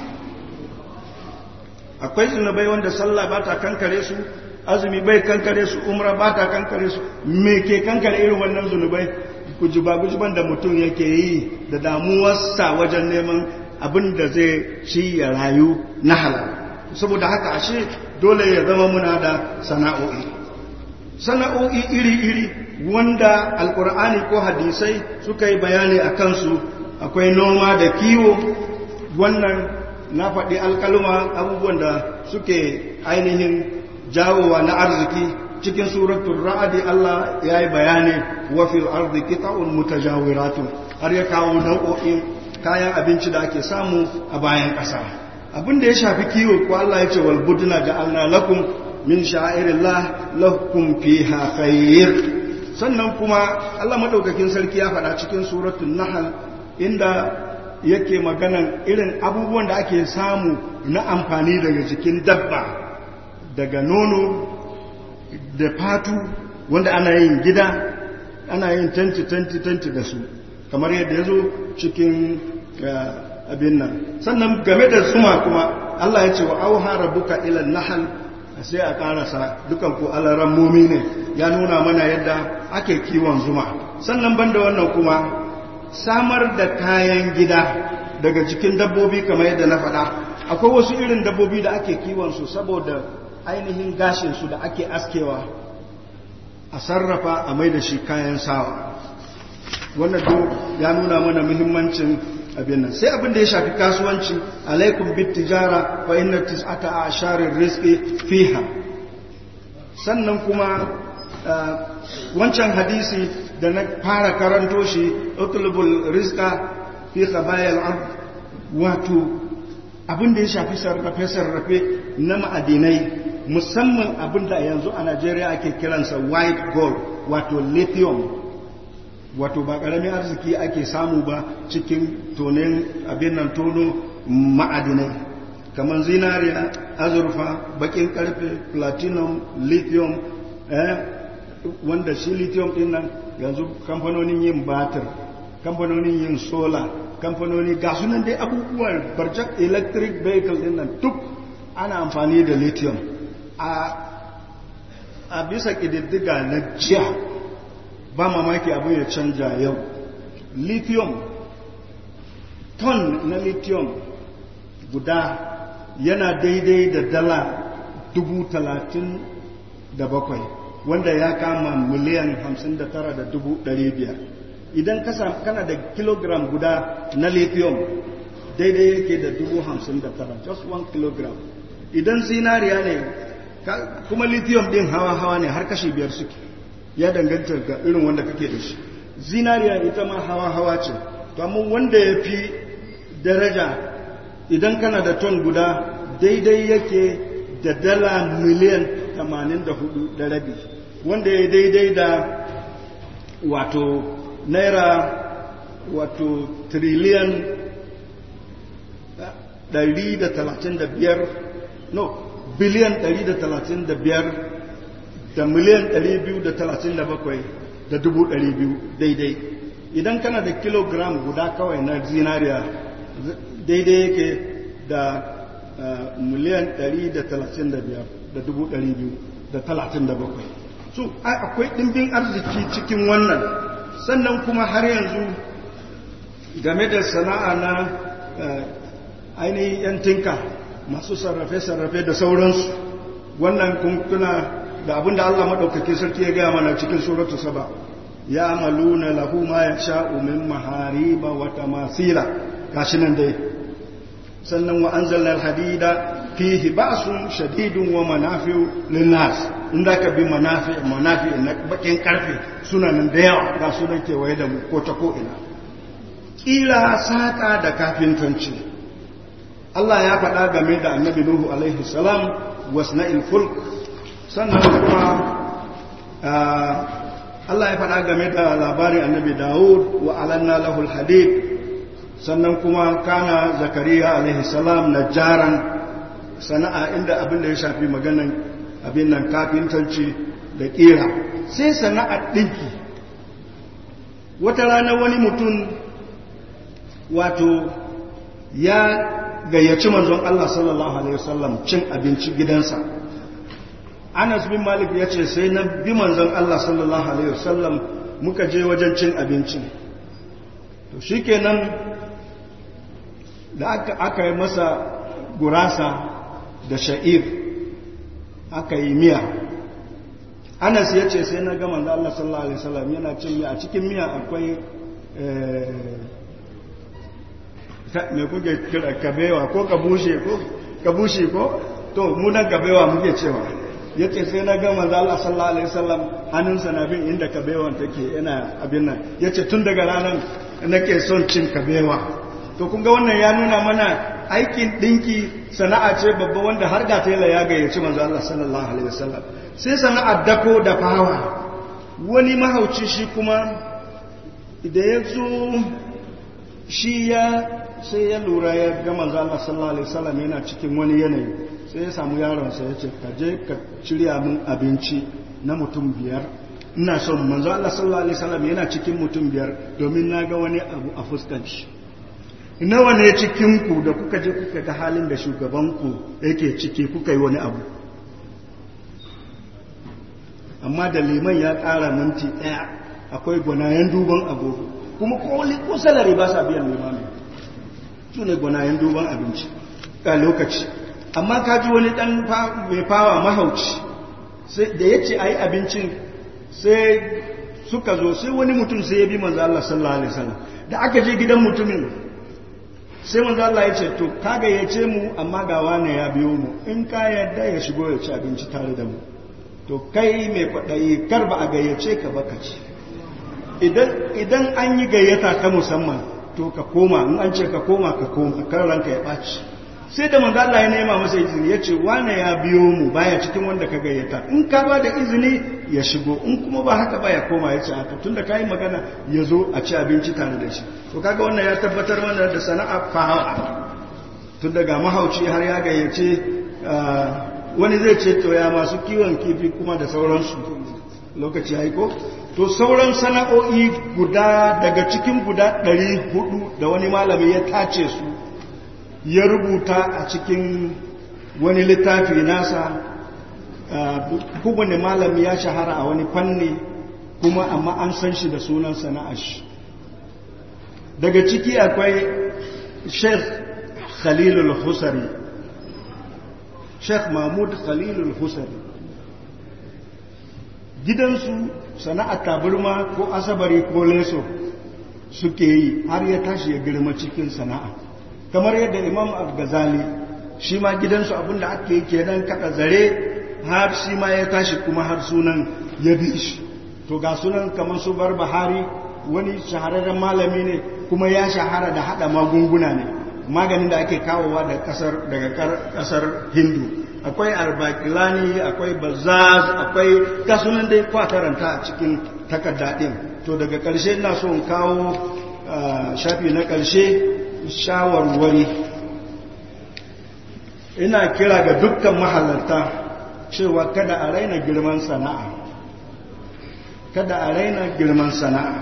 Speaker 1: akwai zunubai wanda sallah ba ta kankare su azumi bai kankare su umra ba ta kankare su me ke kankare irin wannan zunubai gujiba-gujiban da mutum yake yi da damuwarsa wajen neman abin da zai ci ya rayu na halal saboda haka ashe dole ya zama muna da sana'o'i sana'o'i iri-iri wanda alkur'ani ko hadisai suka yi bayani a kansu akwai noma da kiwo wannan na faɗi alkaluma abubuwan da suke ainihin jawowa na arziki cikin suratul ra'adi Allah ya yi bayani wa fil ardi qita'un mutajawiratun har ya kawo nau'o'in kayan abinci da ake samu a bayan ƙasa abin da ya shafi kiwo ko Allah ya ce wal budna ja'alna lakum min sha'irillah lakum fiha khair sannan kuma Allah madaukakin sarki ya faɗa cikin suratul nahl inda yake maganan irin abubuwan da ake samu na amfani daga jikin dabba daga nono da fatu wanda ana yin gida ana yin tanti-tanti-tanti da su kamar yadda ya zo cikin abin nan sannan game da zuma kuma Allah ya ce wa auha rabbuka ila nahal sai a karasa dukan ku alaran mumi ne ya nuna mana yadda ake kiwon zuma sannan banda wannan kuma samar da kayan gida daga cikin dabbobi kamar yadda na faɗa akwai wasu irin dabbobi da ake kiwon su saboda ainihin gashinsu da ake askewa a sarrafa a mai da shi kayan sawa wannan duk ya nuna mana muhimmancin abin nan sai abin da ya shafi kasuwanci alaikum bit tijara fa inna tis'ata asharir rizqi fiha sannan kuma wancan hadisi da na fara karanto shi utlubul rizqa fi khabayal ard wato abin da ya shafi sarrafe sarrafe na ma'adinai musamman abin da yanzu a Najeriya ake kiransa white gold wato lithium wato ba ƙaramin arziki ake samu ba cikin tonin abin nan tono ma'adinai kamar zinariya azurfa bakin karfe platinum lithium eh, wanda shi lithium din nan yanzu kamfanonin yin batir kamfanonin yin solar kamfanoni ga sunan dai abubuwan barjak electric vehicle din nan duk ana amfani da lithium a bisa ƙididdiga na jiya ba mamaki abin ya canja yau lithium ton na lithium guda yana daidai da dala dubu talatin da bakwai wanda ya kama miliyan hamsin da tara da dubu ɗari biyar idan kana da kilogram guda na lithium daidai yake da dubu hamsin da tara just one kilogram idan zinariya ne kuma lithium din hawa-hawa ne har kashi biyar suke ya danganta ga irin wanda kake da shi zinariya ita ma hawa-hawa ce to amma wanda ya fi daraja idan kana da ton guda daidai yake da dala miliyan 84 da rabi wanda ya daidai da wato naira wato triliyan 135 no biliyan 135 da miliyan 237 da dubu 200 daidai idan kana da kilogram guda kawai na zinariya daidai yake da miliyan 135 da dubu 237 so akwai ɗimbin arziki cikin wannan sannan kuma har yanzu game da sana'a na ainihin 'yan tinka masu sarrafe-sarrafe da sauransu wannan kuntuna da abinda Allah maɗaukaki sarki ya gaya mana cikin suratu saba ya amalu na lahu ma ya sha'u min mahariba wata masira gashi nan dai sannan wa an zallar hadida fihi ba'sun shadidun wa manafi'u linnas inda ka bi manafi manafi na bakin karfe suna nan da yawa ga su nan kewaye da mu ko ta ko ina kila saka da kafintanci Allah ya faɗa game da annabi Nuhu alaihi salam wasna'il fulk sannan kuma Allah ya faɗa game da labarin annabi Dawud wa alanna lahul hadid sannan kuma kana zakariya alaihi salam na jaran sana'a inda abin da ya shafi maganan abin nan kafintanci da kira sai sana'ar ɗinki wata rana wani mutum wato ya gayyaci manzon Allah sallallahu alaihi wasallam cin abinci gidansa Anas bin Malik ya ce sai na bi manzon Allah sallallahu alaihi wasallam muka je wajen cin abinci to shikenan da aka, aka yi masa gurasa da sha'ir aka yi miya anas ya ce sai na gama da Allah sallallahu Alaihi wasallam yana cin miya a cikin miya akwai mai kuke kira kabewa ko kabushe ko kabushe ko to munan kabewa muke cewa ya ce sai na gama da Allah sallallahu Alaihi wasallam hannunsa na bin inda kabewan take yana abin nan ya ce tun daga ranar nake son cin kabewa to kun ga wannan ya nuna mana aikin dinki sana'a ce babba wanda har ga tela ya gayyaci manzo Allah sallallahu alaihi wasallam sai sana'ar dako da fawa wani mahauci shi kuma da ya zo shi ya sai ya lura ya ga manzo Allah sallallahu alaihi wasallam yana cikin wani yanayi sai ya samu yaron sa yace ka je ka shirya min abinci na mutum biyar ina son manzo Allah sallallahu alaihi wasallam yana cikin mutum biyar domin na ga wani abu a fuskan shi nawa ne cikinku da kuka je kuka ga halin da shugabanku yake ciki kuka yi wani abu amma da liman ya ƙara minti ɗaya akwai gwanayen duban agogo kuma koli ko salari ba sa biyan limamin su ne gwanayen duban abinci a lokaci amma ka ji wani ɗan mai fawa mahauci da ya ce a yi abincin sai suka zo sai wani mutum sai ya bi manzo Allah sallallahu alaihi wasallam da aka je gidan mutumin sai manzo Allah ya ce to ka gayyace mu amma ga wane ya biyo mu in ka yarda ya shigo ya ci abinci tare da mu to kai mai kwaɗayi kar ba a gayyace ka ba ka ci idan idan an yi gayyata ta musamman to ka koma in an ce ka koma ka koma kar ranka ya ɓaci sai da manzo Allah ya nema masa izini ya ce wane ya biyo mu baya cikin wanda ka gayyata in ka ba da izini ya shigo in kuma ba haka ba ya koma ya ce haka tunda ka yi magana ya zo a ci abinci tare da shi to kaga wannan ya tabbatar mana da sana'a fahawa tun daga mahauci har ya gayyace wani zai ce to ya masu kiwon kifi kuma da sauransu lokaci ya ko to sauran sana'o'i guda daga cikin guda ɗari hudu da wani malami ya tace su ya rubuta a cikin wani littafi nasa kowane malami ya shahara a wani fanni kuma amma an san shi da sunan sana'ar shi daga ciki akwai sheikh khalilul husari sheikh mahmud khalilul husari gidansu sana'ar taburma ko asabari ko leso suke yi har ya tashi ya girma cikin sana'a kamar yadda imam al-ghazali shi ma gidansu abinda ake yi kenan kada zare har shi ma ya tashi kuma har sunan ya bi shi to ga sunan kamar su bar bahari wani shahararren malami ne kuma ya shahara da hada magunguna ne maganin da ake kawowa da kasar daga kasar hindu akwai arbakilani akwai bazaz akwai kasunan dai kwataranta a cikin takarda din to daga karshe ina so in kawo shafi na karshe shawarwari ina kira ga dukkan mahalarta cewa kada a raina girman sana'a kada a raina girman sana'a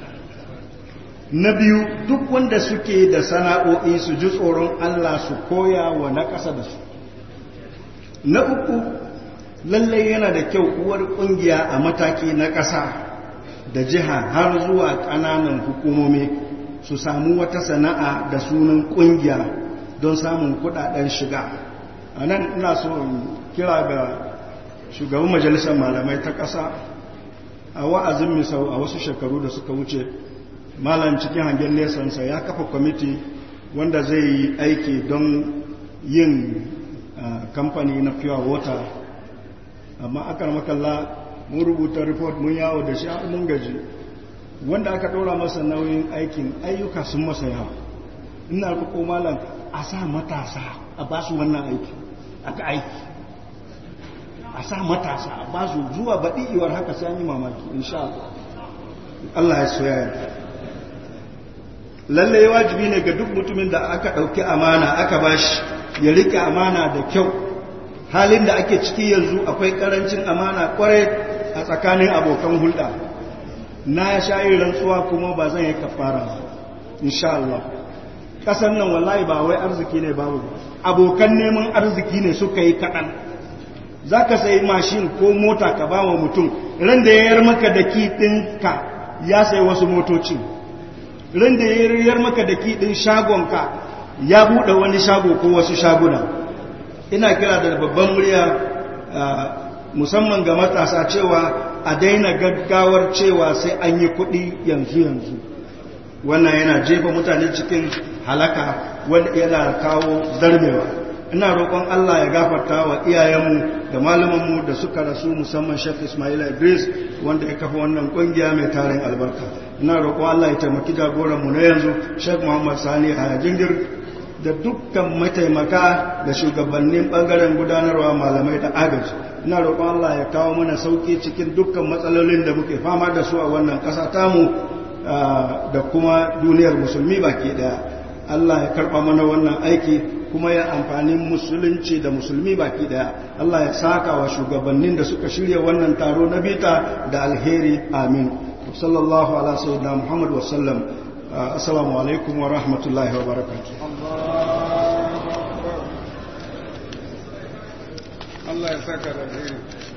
Speaker 1: na biyu duk wanda suke da sana'o'i su ji tsoron Allah su koya wa na ƙasa da su na uku lallai yana da kyau uwar ƙungiya a mataki na ƙasa da jiha har zuwa ƙananan hukumomi su samu wata sana'a da sunan ƙungiya don samun kuɗaɗen shiga a nan ina so kira ga shugaban majalisar malamai ta ƙasa a wa'azin misau a wasu shekaru da suka wuce malam cikin hangen nesansa ya kafa kwamiti wanda zai yi aiki don yin kamfani na pure water amma aka makalla mun rubuta report mun yawo da shi mun gaji wanda aka ɗora masa nauyin aikin ayyuka sun masa yawa ina roƙo malam a sa matasa a ba su wannan aiki aka aiki a sa matasa a ba su zuwa baɗi iwar haka sai yi mamaki insha Allah Allah ya soya ya lalle wajibi ne ga duk mutumin da aka ɗauki amana aka bashi ya rike amana da kyau halin da ake ciki yanzu akwai ƙarancin amana kwarai a tsakanin abokan hulɗa na sha yin rantsuwa kuma ba zan yi kafara insha Allah ƙasar nan wallahi ba wai arziki ne babu abokan neman arziki ne suka yi kaɗan za ka sayi mashin ko mota ka ba wa mutum ran da ya yar maka da ɗinka ya sayi wasu motocin ran da ya yar maka da ɗin shagonka ya buɗe wani shago ko wasu shaguna ina kira da babban murya musamman ga matasa cewa a daina gaggawar cewa sai an yi kuɗi yanzu yanzu wannan yana jefa mutane cikin halaka wanda yana kawo zarmewa ina roƙon Allah ya gafarta wa iyayenmu da malamanmu da suka rasu musamman Sheikh Ismail Idris wanda ya kafa wannan kungiya mai tarin albarka ina roƙon Allah ya taimaki jagoran mu na yanzu Sheikh Muhammad Sani a jingir da dukkan mataimaka da shugabannin bangaren gudanarwa malamai da agaji ina roƙon Allah ya kawo mana sauki cikin dukkan matsalolin da muke fama da su a wannan ƙasa tamu da kuma duniyar musulmi baki daya Allah ya karɓa mana wannan aiki kuma ya amfani musulunci da musulmi baki daya Allah ya saka wa shugabannin da suka shirya wannan taro na bita da alheri amin sallallahu ala sayyidina muhammad wa sallam assalamu alaikum wa rahmatullahi wa barakatuh
Speaker 2: Allah ya saka da alheri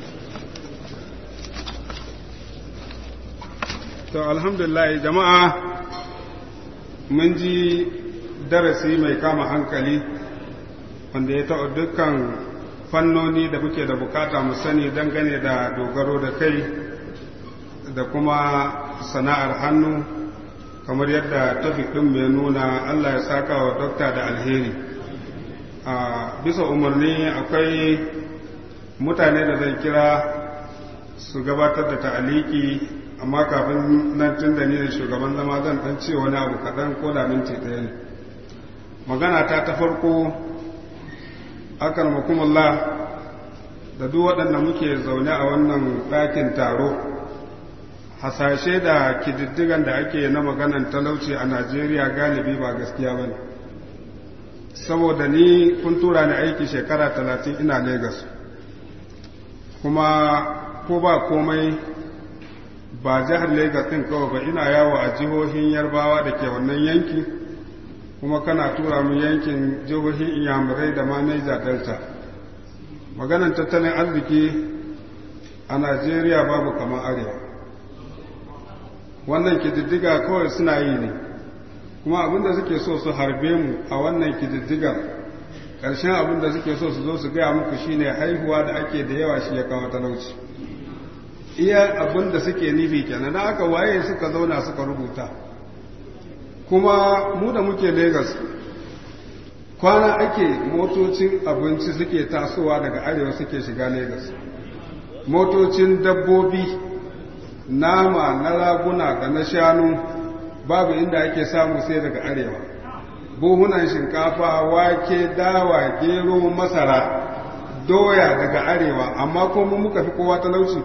Speaker 2: to alhamdulillah jama'a mun ji darasi mai kama hankali wanda ya taɓa dukkan fannoni da muke da bukata mu sani dangane da dogaro da kai da kuma sana'ar hannu kamar yadda tafi ɗin mai nuna Allah ya saka wa dokta da alheri a bisa umarni akwai mutane da zan kira su gabatar da ta'aliki amma kafin nan tun da ni da shugaban zama zan ɗan ce wani abu kaɗan ko da minti ɗaya ne magana ta ta farko akan makumullah da duk waɗanda muke zaune a wannan ɗakin taro hasashe da kididdigan da ake na maganan talauci a najeriya galibi ba gaskiya ba ne saboda ni kun tura ni aiki shekara talatin ina Legas kuma ko ba komai ba jihar Legas ɗin kawai ba ina yawo a jihohin yarbawa da ke wannan yanki kuma kana tura mu yankin jihohin inyamurai da ma Niger Delta maganan tattalin arziki a Najeriya babu kamar arewa wannan kididdiga kawai suna yi ne kuma abinda suke so su harbe mu a wannan kididdigar ƙarshen abinda suke so su zo su gaya muku shine haihuwa da ake da yawa shi ya kawo talauci iya abinda suke nufi kenan da aka waye suka zauna suka rubuta kuma mu da muke Legas kwana ake motocin abinci suke tasowa daga arewa suke shiga Legas motocin dabbobi nama na raguna da na shanu babu inda ake samu sai daga arewa buhunan shinkafa wake dawa gero masara doya daga arewa amma kuma muka fi kowa talauci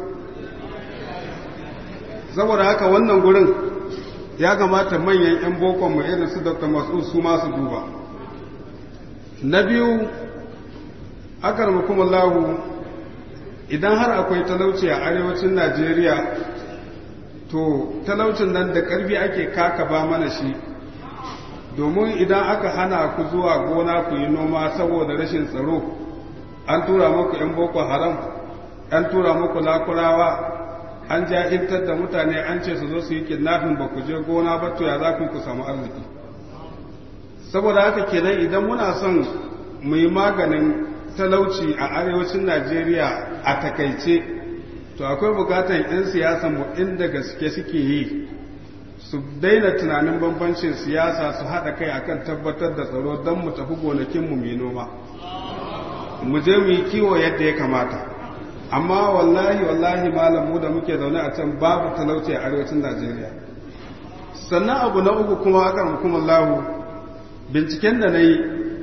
Speaker 2: saboda haka wannan gurin ya kamata manyan 'yan bokon mu irin su dr masu su masu duba na biyu akar lahu idan har akwai talauci a arewacin najeriya to talaucin nan da ƙarfi ake kaka ba mana shi domin idan aka hana ku zuwa gona ku yi noma saboda rashin tsaro an tura muku 'yan boko haram an tura muku lakurawa an jahiltar da mutane an ce su zo su yi kidnafin ba ku je gona ba to ya za ku ku samu arziki saboda haka kenan idan muna son mu yi maganin talauci a arewacin najeriya a takaice to akwai bukatan 'yan siyasa mu inda gaske suke yi su daina tunanin bambancin siyasa su haɗa kai akan tabbatar da tsaro don mu tafi gonakinmu mai noma mu je mu yi kiwo yadda ya kamata amma wallahi wallahi malamu da muke zaune a can babu talauci a arewacin najeriya sannan abu na uku kuma aka hukumar lahu binciken da na yi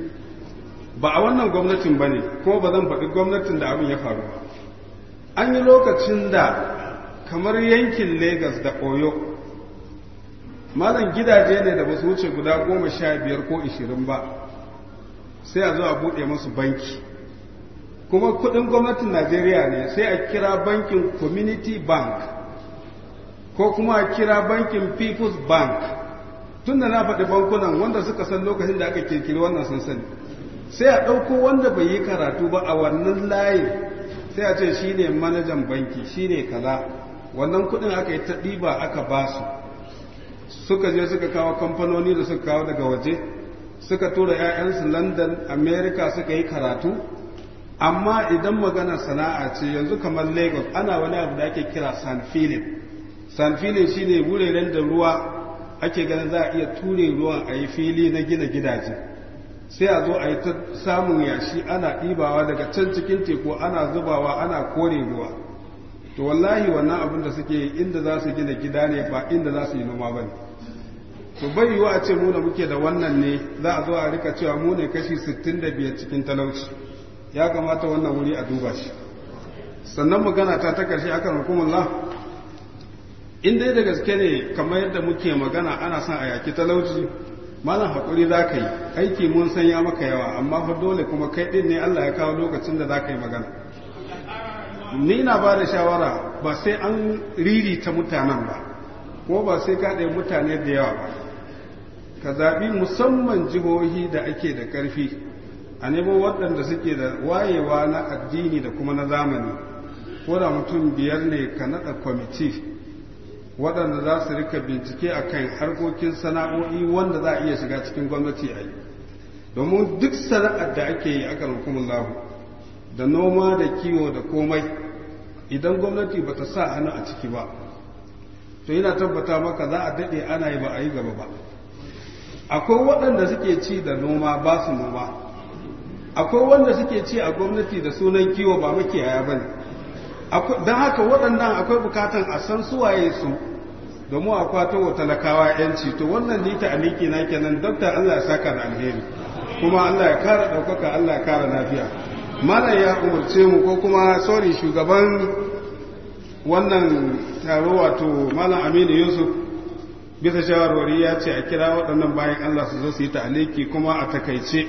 Speaker 2: ba a wannan gwamnatin ba ne kuma ba zan faɗi gwamnatin da abin ya faru ba an yi lokacin da kamar yankin Legas da oyo malam gidaje ne da ba su wuce guda goma sha biyar ko ishirin ba sai a zo a buɗe masu banki kuma kudin gwamnatin najeriya ne sai a kira bankin community bank ko kuma a kira bankin people's bank tun da na faɗi bankunan wanda suka san lokacin da aka kirkiri wannan sun sani sai a ɗauko wanda bai yi karatu ba a wannan layin sai a ce shi ne manajan banki shi ne kaza wannan kudin aka yi ta ɗiba aka ba su suka je suka kawo kamfanoni da suka kawo daga waje suka tura 'ya'yansu london america suka yi karatu amma idan magana sana'a ce yanzu kamar lagos ana wani abu da ake kira san filin san filin shine wuraren da ruwa ake ganin za a iya ture ruwan a yi fili na gina gidaje sai a zo a yi ta samun yashi ana ɗibawa daga can cikin teku ana zubawa ana kore ruwa to wallahi wannan abin da suke inda za su gina gida ne ba inda za su yi noma ba ne to bai yiwu a ce mu da muke da wannan ne za a zo a rika cewa mu ne kashi 65 cikin talauci ya kamata wannan wuri a duba shi sannan magana ta ta karshe akan hukumullah in dai da gaske ne kamar yadda muke magana ana son a yaki talauci malam haƙuri za ka yi aiki mun san ya maka yawa amma fa dole kuma kai ɗin ne Allah ya kawo lokacin da za ka yi magana ni na ba da shawara ba sai an riri ta mutanen ba ko ba sai ka ɗaya mutane da yawa ba ka zaɓi musamman jihohi da ake da ƙarfi a nemo waɗanda suke da wayewa na addini da kuma na zamani ko da mutum biyar ne ka naɗa kwamiti waɗanda za su rika bincike a kan harkokin sana'o'i wanda za a iya shiga cikin gwamnati a yi domin duk sana'ar da ake yi akan hukumin lahu da noma da kiwo da komai idan gwamnati ba ta sa hannu a ciki ba to yana tabbata maka za a daɗe ana yi ba a yi gaba ba akwai waɗanda suke ci da noma ba su noma akwai wanda suke ci a gwamnati da sunan kiwo ba makiyaya ba ne don haka waɗannan akwai bukatan a san suwaye su domin a kwato wa talakawa yanci to wannan ni ta aliki na kenan dokta Allah ya saka da alheri kuma Allah ya kara ɗaukaka Allah ya kara lafiya malam ya umarce mu ko kuma sorry shugaban wannan taro wato malam Aminu Yusuf bisa shawarwari ya ce a kira waɗannan bayan Allah su zo su yi ta'aliki kuma a takaice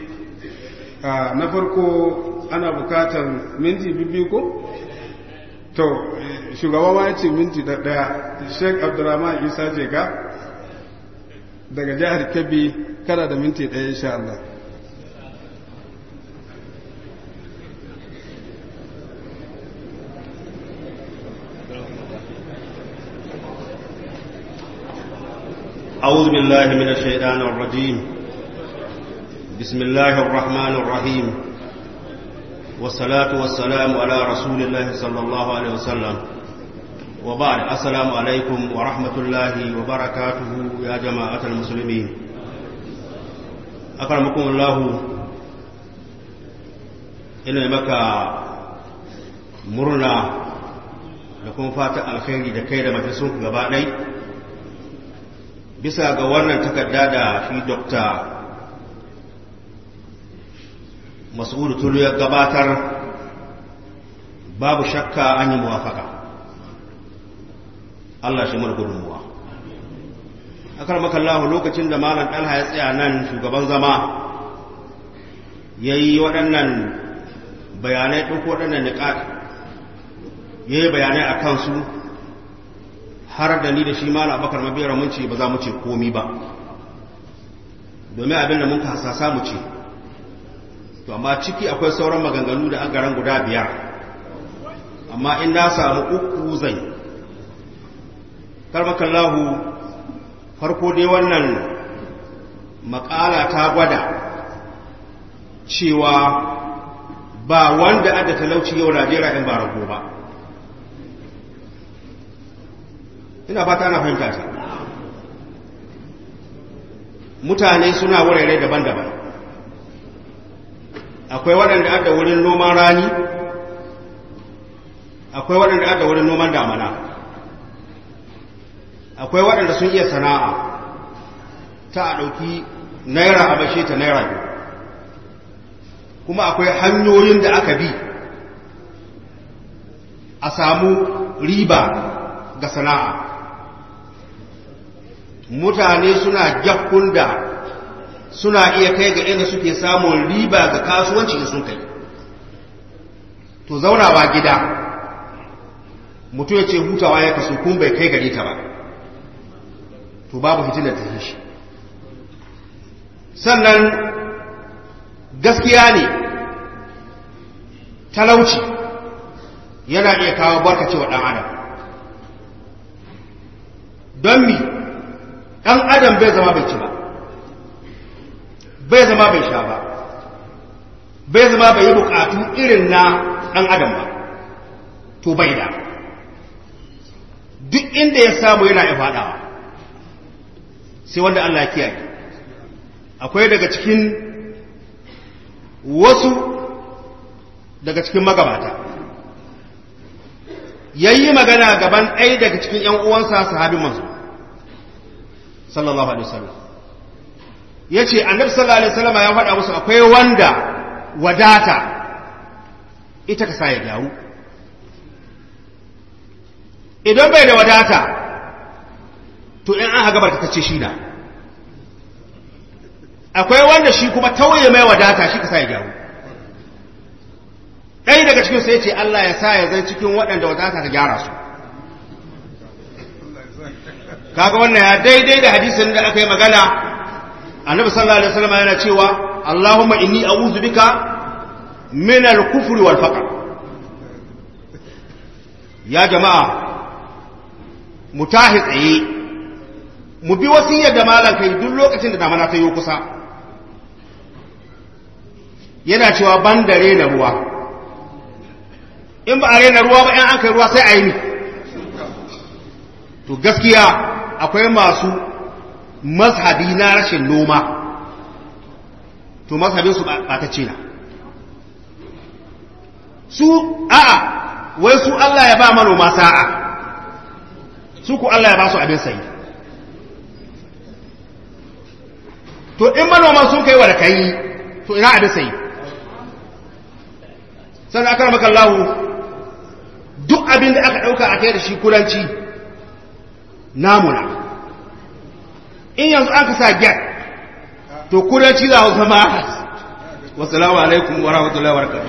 Speaker 2: na farko ana bukatar minti biyu ko to shugaba ma ya ce minti da ɗaya sheik abdurrahman isa jega daga jihar kebbi kana da minti ɗaya insha Allah
Speaker 3: أعوذ بالله من الشيطان الرجيم بسم الله الرحمن الرحيم والصلاة والسلام على رسول الله صلى الله عليه وسلم وبعد السلام عليكم ورحمة الله وبركاته يا جماعة المسلمين أكرمكم الله إن مكة مرنا لكم فاتح الخير دكي da majalisun gaba ɗai bisa ga wannan takarda da shi dokta mas'udu tulu ya gabatar babu shakka an yi muwafaka Allah shi mana gudunmuwa akar makallahu lokacin da malam ɗalha ya tsaya nan shugaban zama ya yi waɗannan bayanai ɗauko waɗannan niƙaƙ ya yi bayanai a kansu har da ni da shi malam abakar mabiyar mun ce ba za mu ce komi ba domin abin da mun ka hasasa mu ce to amma ciki akwai sauran maganganu da agaran guda biyar amma in na samu uku zai karmakallahu farko dai wannan makala ta gwada cewa ba wanda adda talauci yau najeriya in ba rago ba ina fata ana fahimta ta mutane suna wurare daban-daban akwai waɗanda aka wurin noman rani akwai waɗanda aka wurin noman damana akwai waɗanda sun iya sana'a ta a ɗauki naira a bashe ta naira biyu kuma akwai hanyoyin da aka bi a samu riba ga sana'a mutane suna jakkun da suna iya kai ga inda suke samun riba ga kasuwanci in sun kai to zaunawa gida mutum ya ce hutawa ya kaso kun bai kai gare ta ba to babu fitilar ta shi sannan gaskiya ne talauci yana iya kawo barkacewa ɗan adam don mi ɗan adam bai zama bai ci ba bai zama bai sha ba bai zama bai yi bukatu irin na ɗan adam ba to bai da duk inda ya samu yana ya faɗawa sai wanda Allah ya kiyaye akwai daga cikin wasu daga cikin magabata yayi magana gaban ɗaya daga cikin ‘yan uwansa sahabin manzo sallallahu alaihi wasallam ya ce annabi sallallahu alaihi wasallam ya faɗa musu akwai wanda wadata ita ka sa ya gyaru idan bai da wadata to in an haga barka ce shi na akwai wanda shi kuma tauye mai wadata shi ka sa ya gyaru ɗaya daga cikin sai ce Allah ya sa ya zai cikin waɗanda wadata ta gyara su kaga wannan ya daidai da hadisin da aka yi magana annabi sallallahu alaihi wasallam yana cewa Allahumma inni a'udhu bika min al-kufri wal faqr ya jama'a mu tahi tsaye mu bi wasiyar da malam kai duk lokacin da damana ta yi kusa yana cewa ban da rena ruwa in ba a rena ruwa ba in an kai ruwa sai a yi ni to gaskiya akwai masu mazhabi na rashin noma to mazhabinsu ba ta ce na su a'a wai su Allah ya ba manoma sa'a su ku Allah ya ba su abin sayi to in manoman sun kai wa da kai to ina abin sayi sannan aka maka lahu duk abin da aka ɗauka a kai da shi kudanci namuna in yanzu aka sa get to kudanci za su zama wasu alaikum wa rahmatullahi wa barakatuh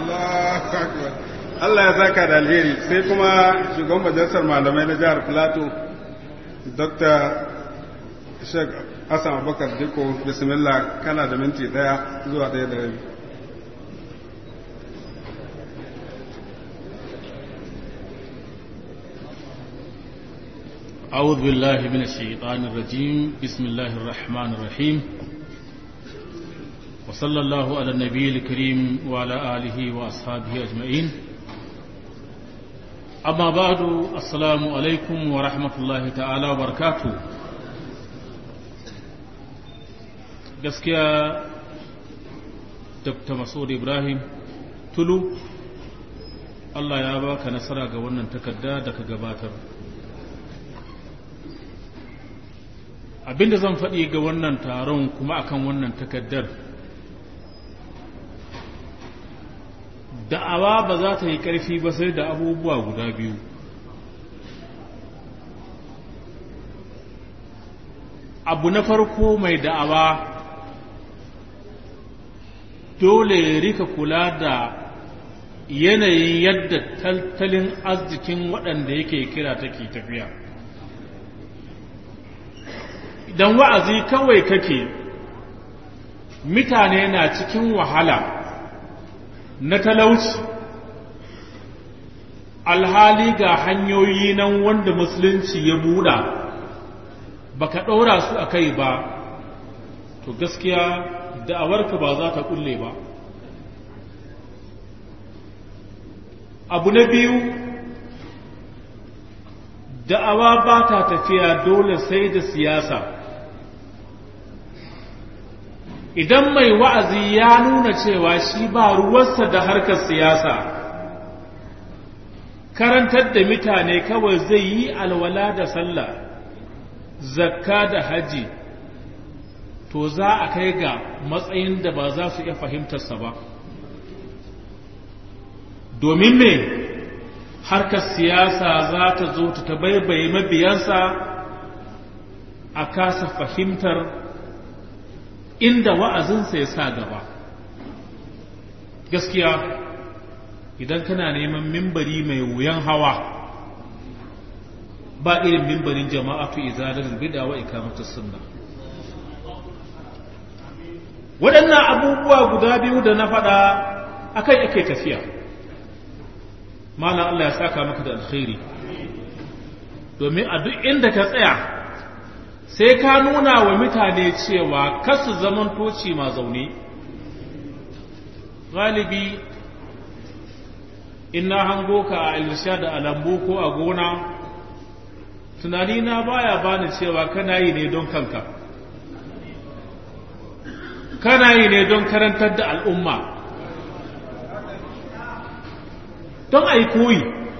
Speaker 2: Allah ya saka da alheri sai kuma shugaban majalisar malamai na jihar Plateau Dr. Sheikh Hassan Abubakar Diko bismillah kana da minti daya zuwa daya da rabi
Speaker 4: أعوذ بالله من الشيطان الرجيم بسم الله الرحمن الرحيم وصلى الله على النبي الكريم وعلى آله وأصحابه أجمعين أما بعد السلام عليكم ورحمة الله تعالى وبركاته gaskiya dr masud ibrahim tulu allah ya baka nasara ga wannan takarda da ka gabatar abinda zan faɗi ga wannan taron kuma akan wannan takaddar da'awa ba za ta yi ƙarfi ba sai da abubuwa guda biyu abu na farko mai da'awa dole ya rika kula da yanayin yadda tattalin arzikin waɗanda yake kira take tafiya idan wa'azi kawai kake mutane na cikin wahala na talauci alhali ga hanyoyi nan wanda musulunci ya buɗa baka ɗora su a kai ba to gaskiya da'awarka ba za ta kulle ba abu na biyu da'awa ba ta tafiya dole sai da siyasa idan mai wa'azi ya nuna cewa shi ba ruwarsa da harkar siyasa karantar da mutane kawai zai yi alwala da sallah zakka da haji to za a kai ga matsayin da ba za su iya fahimtarsa ba domin me harkar siyasa za ta zo ta tabaibaye mabiyansa a kasa fahimtar inda wa'azinsa ya sa gaba gaskiya idan kana neman mimbari mai wuyan hawa ba irin mimbarin jama'atu izalar bida wa ikamatar sunna waɗannan abubuwa guda biyu da na faɗa akan yake tafiya malam Allah ya saka maka da alkhairi domin a duk inda ka tsaya sai ka nuna wa mutane cewa kasu zaman toci ma zaune galibi ina hango ka a ilisha da alambu ko a gona tunani na baya bani cewa kana yi ne don kanka kana yi ne don karantar da al'umma don a yi koyi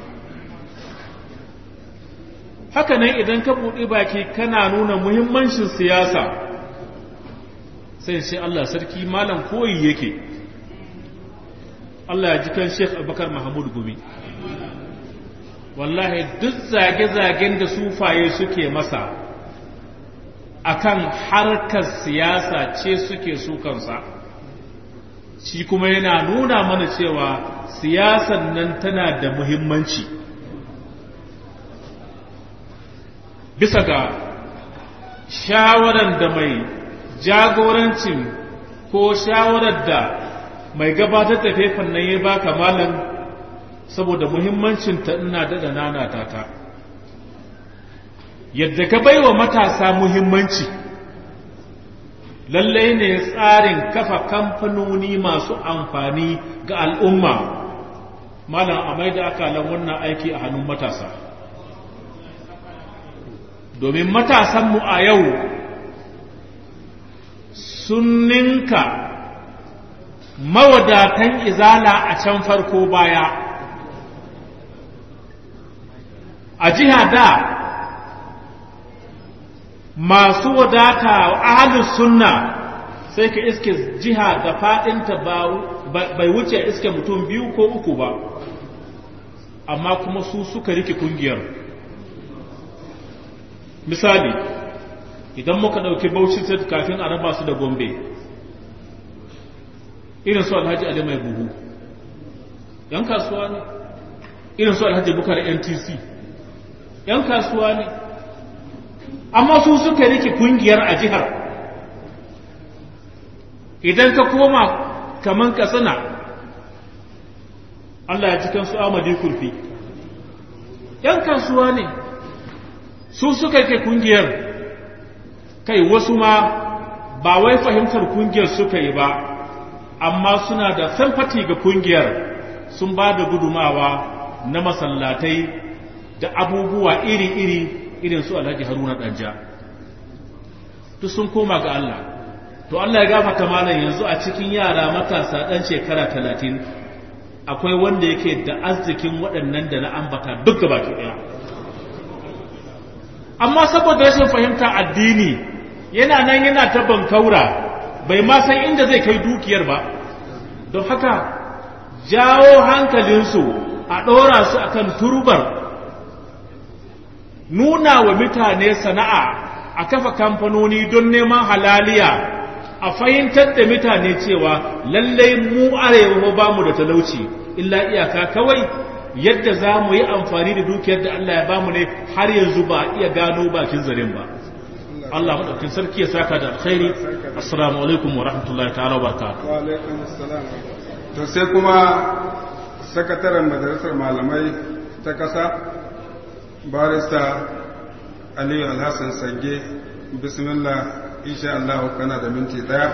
Speaker 4: haka nan idan ka buɗe baki kana nuna muhimmancin siyasa sai sai Allah sarki malam koyi yake Allah ya ji kan Sheikh Abubakar Mahmud Gumi wallahi duk zage-zagen da sufaye suke masa akan harkar siyasa ce suke sukansa shi kuma yana nuna mana cewa siyasan nan tana da muhimmanci bisa ga shawarar da mai jagorancin ko shawarar da mai gabatar da faifan nan ya baka malam saboda muhimmancinta ina daɗa nanata ta yadda ka baiwa matasa muhimmanci lallai ne tsarin kafa kamfanoni masu amfani ga al'umma malam a mai da akalan wannan aiki a hannun matasa domin matasanmu a yau sun ninka mawadatan izala a can farko baya a jiha da masu wadata ahalus sunna sai ka iske jiha da fadinta bai wuce iske mutum biyu ko uku ba amma kuma su suka rike kungiyar misali idan muka ɗauki bauchi state kafin a raba su da gombe irin su alhaji ali mai buhu yan kasuwa ne irin su alhaji bukar ntc yan kasuwa ne amma su suka rike kungiyar a jihar idan ka koma kaman katsina Allah ya cikin su amadi kurfi yan kasuwa ne su suka rike kungiyar kai wasu ma ba wai fahimtar kungiyar suka yi ba amma suna da sympathy ga kungiyar sun ba da gudumawa na masallatai da abubuwa iri-iri irin su alhaji haruna danja duk sun koma ga Allah to Allah ya gafata malam yanzu a cikin yara matasa dan shekara talatin akwai wanda yake da arzikin waɗannan da na ambata duk gaba ɗaya amma saboda rashin fahimta addini yana nan yana ta bankaura bai ma san inda zai kai dukiyar ba don haka jawo hankalinsu a ɗora su akan turbar nuna wa mutane sana'a a kafa kamfanoni don neman halaliya a fahimtar da mutane cewa lallai mu arewa ba mu da talauci illa iyaka kawai yadda za mu yi amfani da dukiyar da Allah ya bamu ne har yanzu ba iya gano bakin zaren ba Allah madaukakin sarki ya saka da alkhairi assalamu alaikum wa rahmatullahi ta'ala wa barakatuh
Speaker 2: wa alaikum assalam to sai kuma sakataren majalisar malamai ta kasa barista aliyu alhassan sange bismillah insha Allah kana da minti daya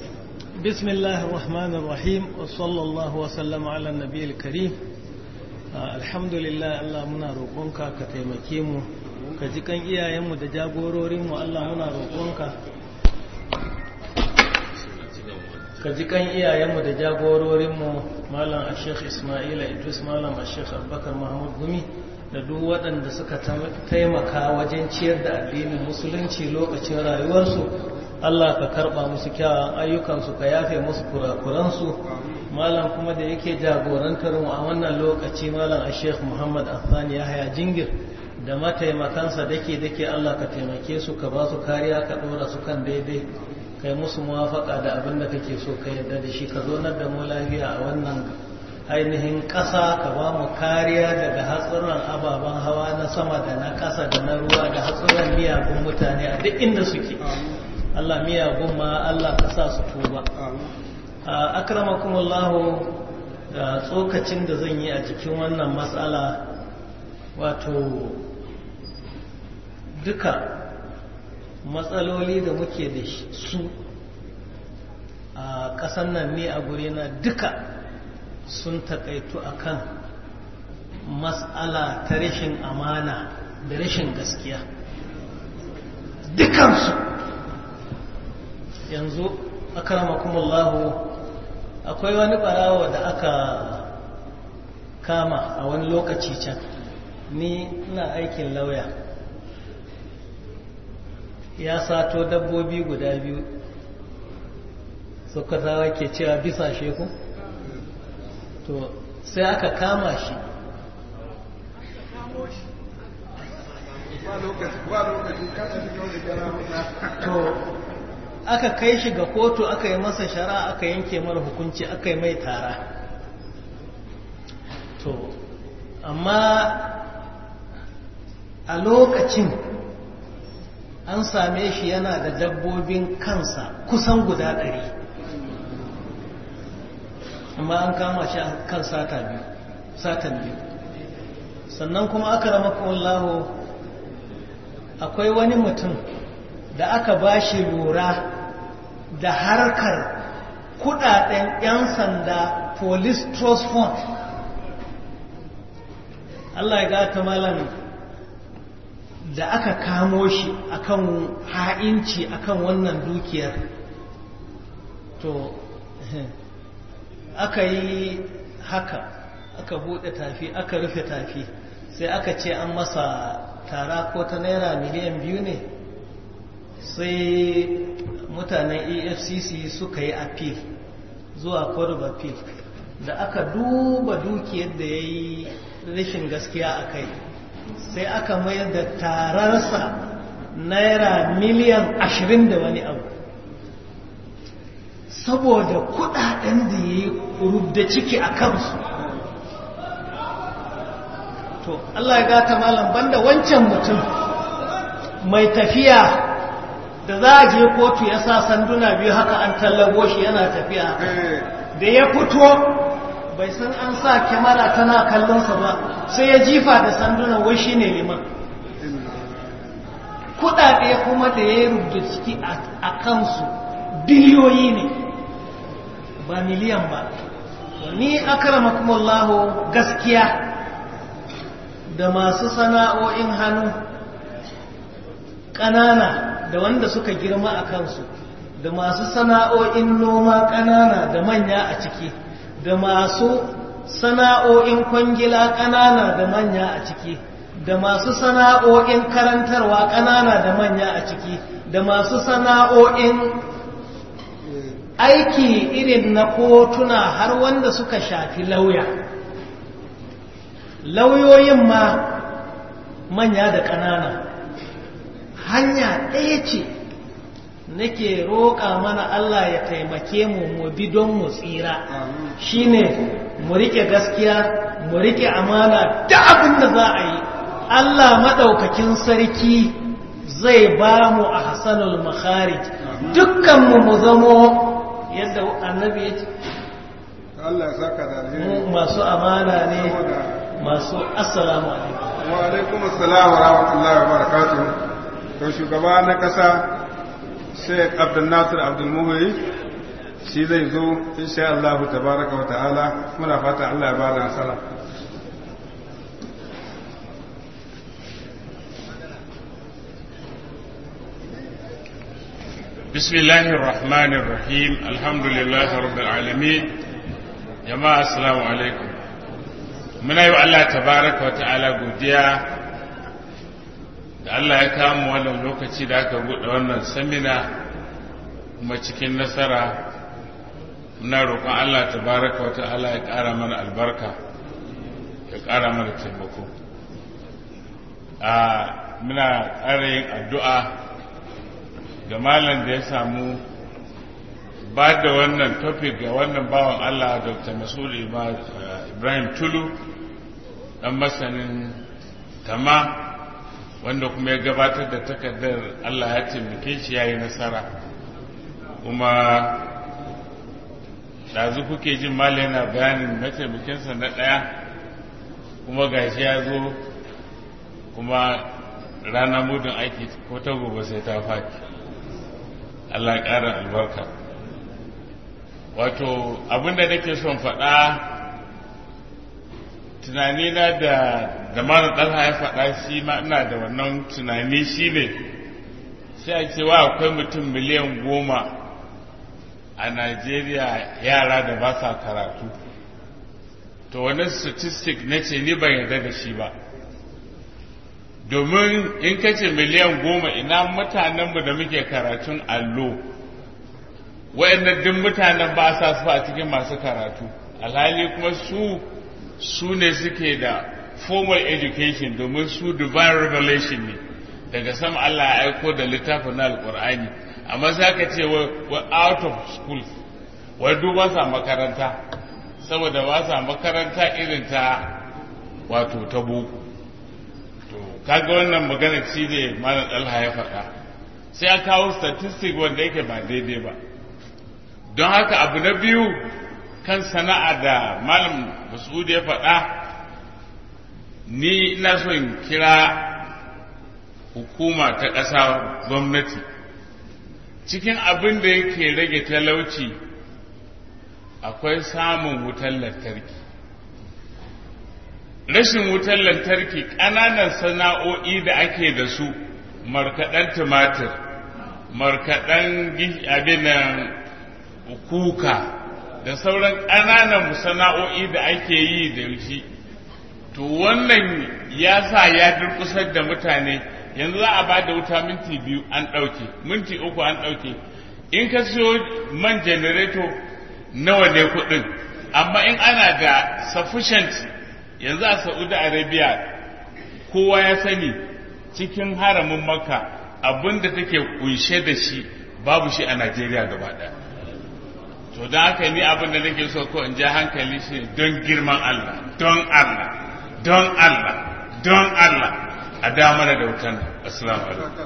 Speaker 5: بسم الله الرحمن الرحيم وصلى الله وسلم على النبي الكريم alhamdulillah Allah muna roƙonka ka taimake mu ka ji kan iyayenmu da jagororinmu Allah muna roƙonka ka ji kan iyayenmu da jagororinmu malam ashek ismaila idris malam ashek abubakar mahmud gumi da duk waɗanda suka taimaka wajen ciyar da addinin musulunci lokacin rayuwarsu Allah ka karɓa musu kyawun ayyukansu ka yafe musu kurakuransu malam kuma da yake jagorantar mu a wannan lokaci malam ashek muhammad afani yahaya jingir da mataimakansa dake dake Allah ka taimake su ka ba su kariya ka ɗora su kan daidai kai musu muwafaka da abin da kake so ka yarda da shi ka zonar da mu lafiya a wannan ainihin ƙasa ka ba mu kariya daga hatsuran ababen hawa na sama da na ƙasa da na ruwa da hatsuran miyagun mutane a duk inda suke Allah miyagun ma Allah ka sa su tuba a akramakumullahu da tsokacin da zan yi a cikin wannan matsala wato duka matsaloli da muke da su a ƙasan nan ne a na duka sun takaitu akan matsala ta rashin amana da rashin gaskiya dukansu yanzu akramakumullahu akwai wani barawa da aka kama a wani lokaci can ni ina aikin lauya ya sato dabbobi guda biyu suka zawa ke cewa bisa sheku to sai aka kama shi to aka kai shi ga kotu aka yi masa shara aka yanke mara hukunci aka yi mai tara to amma a lokacin an same shi yana da dabbobin kansa kusan guda ɗari amma an kama shi kan sata biyu satan biyu sannan kuma aka rama wallahu akwai wani mutum da aka ba shi lura da harkar kudaden 'yan sanda police trust fund Allah ya gata malam da aka kamo shi akan ha'inci akan wannan dukiyar to aka yi haka aka bude tafi aka rufe tafi sai aka ce an masa tara ko ta naira miliyan biyu ne sai mutanen efcc suka yi appeal zuwa court of appeal da aka duba dukiyar da ya yi rashin gaskiya a kai sai aka mayar da tararsa naira miliyan ashirin da wani abu saboda kudaden da ya yi rubda ciki a kansu to Allah ya gata malam banda wancan mutum mai tafiya da za a je kotu ya sa sanduna biyu haka an tallabo shi yana tafiya da ya fito bai san an sa kyamara tana kallonsa ba sai ya jifa da sanduna wai shi ne liman kudade kuma da ya rubuta ciki a kansu biliyoyi ne ba miliyan ba ni akramakumullahu gaskiya da masu sana'o'in hannu ƙanana da wanda suka girma a kansu da masu sana'o'in noma ƙanana da manya a ciki da masu sana'o'in kwangila ƙanana da manya a ciki da masu sana'o'in karantarwa ƙanana da manya a ciki da masu sana'o'in aiki irin na kotuna har wanda suka shafi lauya lauyoyin ma manya da ƙanana hanya ɗaya ce nake roƙa mana Allah ya taimake mu mu bi don mu tsira shine mu riƙe gaskiya mu riƙe amana da abin da za a yi Allah maɗaukakin sarki zai ba mu a hasanul makharij dukkanmu mu zamo yadda annabi ya ce
Speaker 2: Allah ya saka da alheri
Speaker 5: masu amana ne masu assalamu alaikum
Speaker 2: wa alaikum assalam wa rahmatullahi wa barakatuh to shugaba na kasa Sheikh Abdul Nasir Abdul Muhyi shi zai zo insha Allah tabaraka wa ta'ala muna fata Allah ya bada nasara
Speaker 6: بسم الله الرحمن الرحيم الحمد لله رب العالمين جماعة السلام عليكم من أيها الله تبارك وتعالى قديا da Allah ya kama wannan lokaci da aka buɗe wannan samina kuma cikin nasara muna roƙon Allah tabaraka wa ta'ala ya ƙara mana albarka ya ƙara mana taimako a muna ƙara yin addu'a ga malam da ya samu ba da wannan topic ga wannan bawan Allah Dr. Masul Ibrahim Tulu ɗan masanin tama wanda kuma ya gabatar da takardar Allah ya taimake shi ya yi nasara kuma ɗazu kuke jin malam yana bayanin mataimakinsa na ɗaya kuma gashi ya zo kuma rana mudun aiki ko ta gobe sai ta faki Allah ƙara albarka wato abinda nake son faɗa tunanina da da malam ɗalha ya faɗa shi ma ina da wannan tunani shi ne sai a cewa akwai mutum miliyan goma a Najeriya yara da ba sa karatu to wani statistic na ce ni ban yarda da shi ba domin in ka ce miliyan goma ina mutanenmu da muke karatun allo waɗannan duk mutanen ba sa su a cikin masu karatu alhali kuma su su ne suke da formal education domin su divine revelation ne daga sama Allah ya aiko da littafin na alkur'ani amma za ka ce wa out of school wai duk ba sa makaranta saboda ba sa makaranta irin ta wato ta boko to kaga wannan magana ci ne malam dalha ya faɗa sai a kawo statistic wanda yake ba daidai ba don haka abu na biyu kan sana'a da malam mas'ud ya faɗa ni ina so in kira hukuma ta ƙasa gwamnati cikin abin da yake rage talauci akwai samun wutar lantarki rashin wutar lantarki ƙananan sana'o'i da ake da su markaɗen tumatir markaɗen abin kuka da sauran ƙananan sana'o'i da ake yi da shi to wannan ya sa ya durkusar da mutane yanzu za a ba da wuta minti biyu an ɗauke minti uku an ɗauke in ka siyo man janareto nawa ne kuɗin amma in ana da sufficient yanzu a saudi arabia kowa ya sani cikin haramin makka abinda take kunshe da shi babu shi a najeriya gaba ɗaya to don haka ni abin da nake so ko in ja hankali shi don girman Allah don Allah don Allah don Allah a damar da wutan assalamu alaikum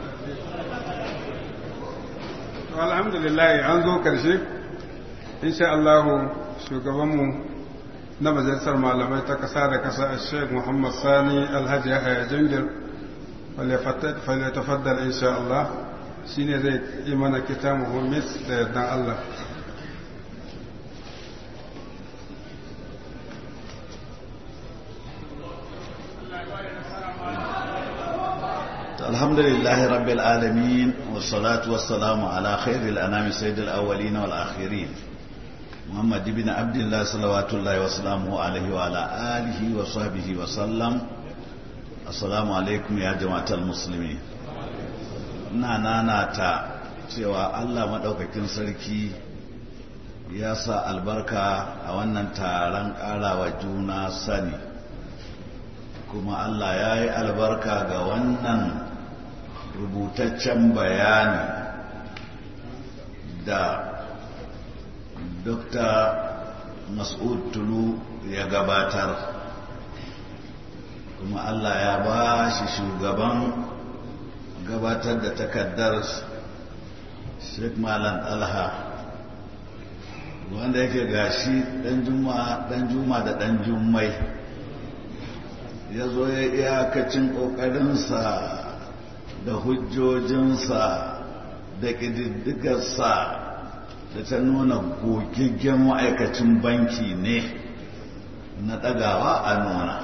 Speaker 2: alhamdulillah an zo karshe insha Allah shugabanmu na majalisar malamai ta kasa da kasa a sheikh muhammad sani alhaji yahaya jingir falyatafaddal insha Allah shine zai yi mana kitabu mis da yardan Allah
Speaker 7: الحمد لله رب العالمين والصلاة والسلام على خير الأنام سيد الأولين والآخرين محمد بن عبد الله صلوات الله وسلامه عليه وعلى آله وصحبه وسلم السلام عليكم يا جماعة المسلمين nana ta cewa Allah maɗaukakin sarki ya sa albarka a wannan taron ƙarawa juna sani kuma Allah ya yi albarka ga wannan rubutaccen bayani da Dr. Mas'ud Tulu ya gabatar kuma Allah ya ba shi shugaban gabatar da takaddar Sheikh Malam Alha wanda yake gashi dan juma dan juma da dan jummai ya zo ya iyakacin ƙoƙarinsa da hujjojinsa da ƙididdigarsa da ta nuna gogaggen ma'aikacin banki ne na ɗagawa a nuna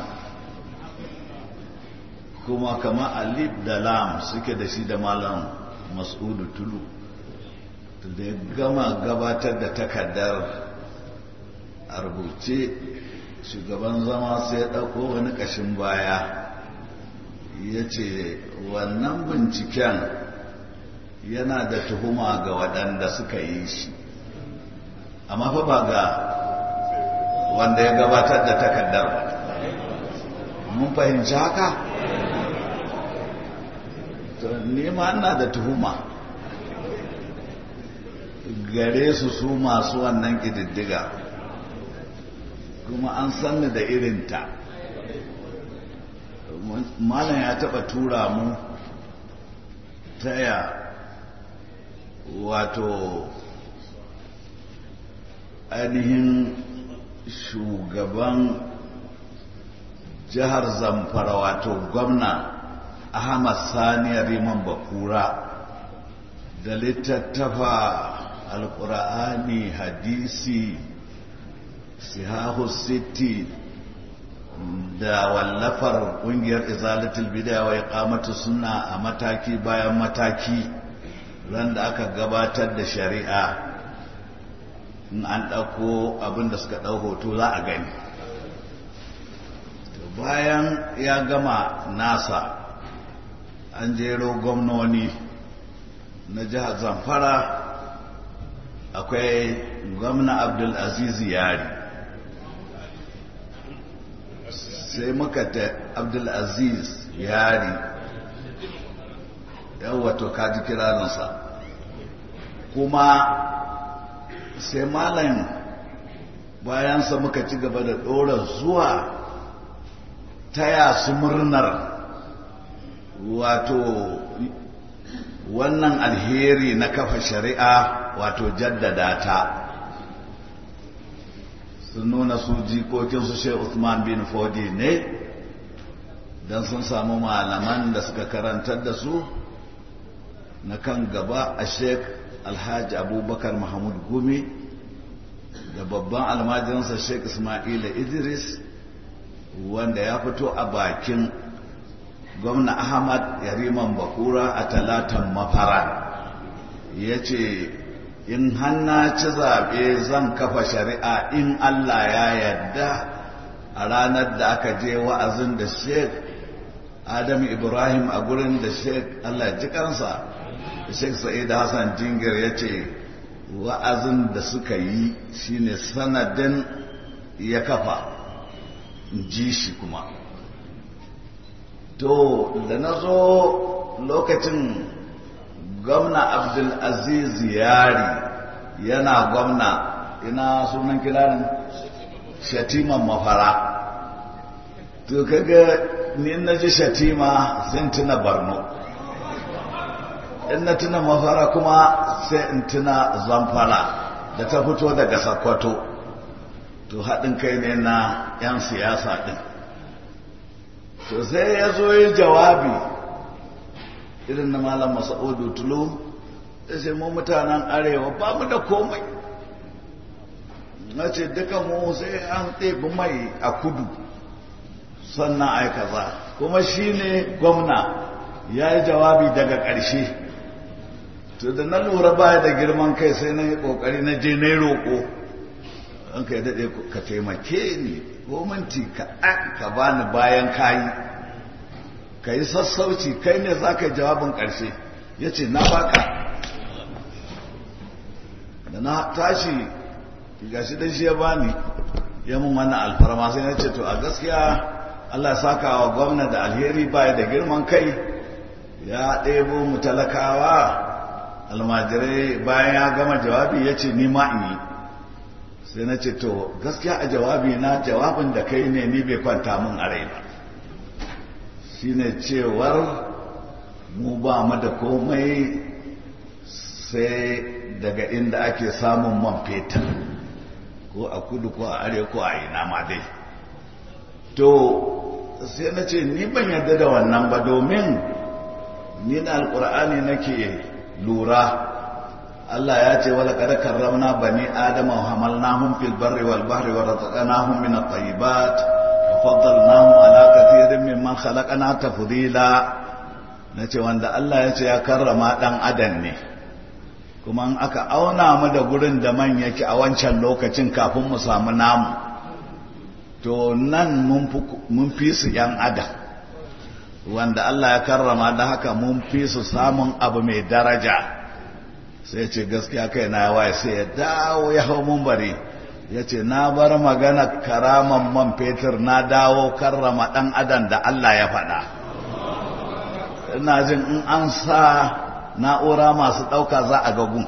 Speaker 7: kuma kama alif da lam suke da shi da malam mas'udu tulu da ya gama gabatar da takardar a rubuce shugaban zama sai ya ɗauko wani ƙashin baya ya ce wannan binciken yana da tuhuma ga waɗanda suka yi shi amma fa ba ga wanda ya gabatar da takardar ba mun fahimci haka nema ina da tuhuma gare su su masu wannan ƙididdiga kuma an sanni da irinta malam ya taɓa tura mu taya wato ainihin shugaban jihar zamfara wato gwamna ahmad sani riman bakura da littattafa alkur'ani hadisi sihahu city da wallafar kungiyar izalatul bid'a wa iqamatu sunna a mataki bayan mataki ran da aka gabatar da shari'a in an ɗauko abin da suka ɗau hoto za a gani bayan ya gama nasa an jero gwamnoni na jihar zamfara akwai gwamna abdulaziz yari sai muka ta abdulaziz yari yawato kaji kiraninsa kuma sai malam bayansa muka ci gaba da ɗora zuwa taya su murnar wato wannan alheri na kafa shari'a wato jaddada ta sun nuna su jikokinsu shai Usman bin Fodi ne don sun samu malaman da suka karantar da su na kan gaba a sheik alhaji abubakar mahmud gumi da babban almajiransa sheik ismaila idris wanda ya fito a bakin gwamna ahmad yariman bakura a talatan mafara ya ce in hanna ci zaɓe zan kafa shari'a in allah ya yarda a ranar da aka je wa'azin da sheik adam ibrahim a gurin da sheik allah ji kansa sheik sa'id hassan jingir ya ce wa'azin da suka yi shine sanadin ya kafa ji shi kuma to da na zo lokacin gwamna abdulaziz yari yana gwamna ina sunan kiranin shatiman mafara to kaga ni na ji shatima sai tuna barno in na tuna mafara kuma sai in tuna zamfara da ta fito daga sakwato to haɗin kai ne na 'yan siyasa ɗin to sai ya zo yi jawabi irin na malam masa'udu tulu da sai mu mutanen arewa ba mu da komai na ce duka mu sai an ɗebi mai a kudu sannan ai kaza kuma shi ne gwamna ya yi jawabi daga ƙarshe to da na lura baya da girman kai sai na yi ƙoƙari na je na yi roƙo an ka yi daɗe ka taimake ni ko minti ka ka bani bayan kayi ka yi sassauci kai ne za ka yi jawabin ƙarshe ya ce na baka da na tashi gashi dan shi ya bani ya mun wannan alfarma sai na ce to a gaskiya Allah saka wa gwamna da alheri baya da girman kai ya ɗebo mu talakawa almajirai bayan ya gama jawabi ya ce ni ma in yi sai na ce to gaskiya a jawabi na jawabin da kai ne ni bai kwanta mun a rai ba shine cewar mu ba mu da komai sai daga inda ake samun man fetur ko a kudu ko a arewa ko a ina ma dai to sai na ce ni ban yarda da wannan ba domin ni na alkur'ani nake lura Allah ya ce wala kada karramna bani adama wa hamalnahum fil barri wal bahri wa razaqnahum min at-tayyibat wa faddalnahum ala kathirin mimman khalaqna tafdila nace wanda Allah ya ce ya karrama dan adam ne kuma in aka auna mu da gurin da man yake a wancan lokacin kafin mu samu namu to nan mun fi su ‘yan adam wanda Allah ya karrama da haka mun fi su samun abu mai daraja sai ce gaskiya kai na waye sai ya dawo ya hau mun bari ya ce na bar magana karaman man fetur na dawo karrama ɗan adam da Allah ya faɗa ina jin in an sa na'ura masu ɗauka za a gagun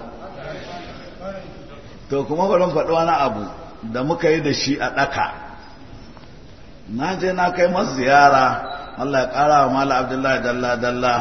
Speaker 7: to kuma bari faɗi wani abu da muka yi da shi a ɗaka na je na kai masu ziyara Allah ya ƙara wa mala abdullahi dalla dalla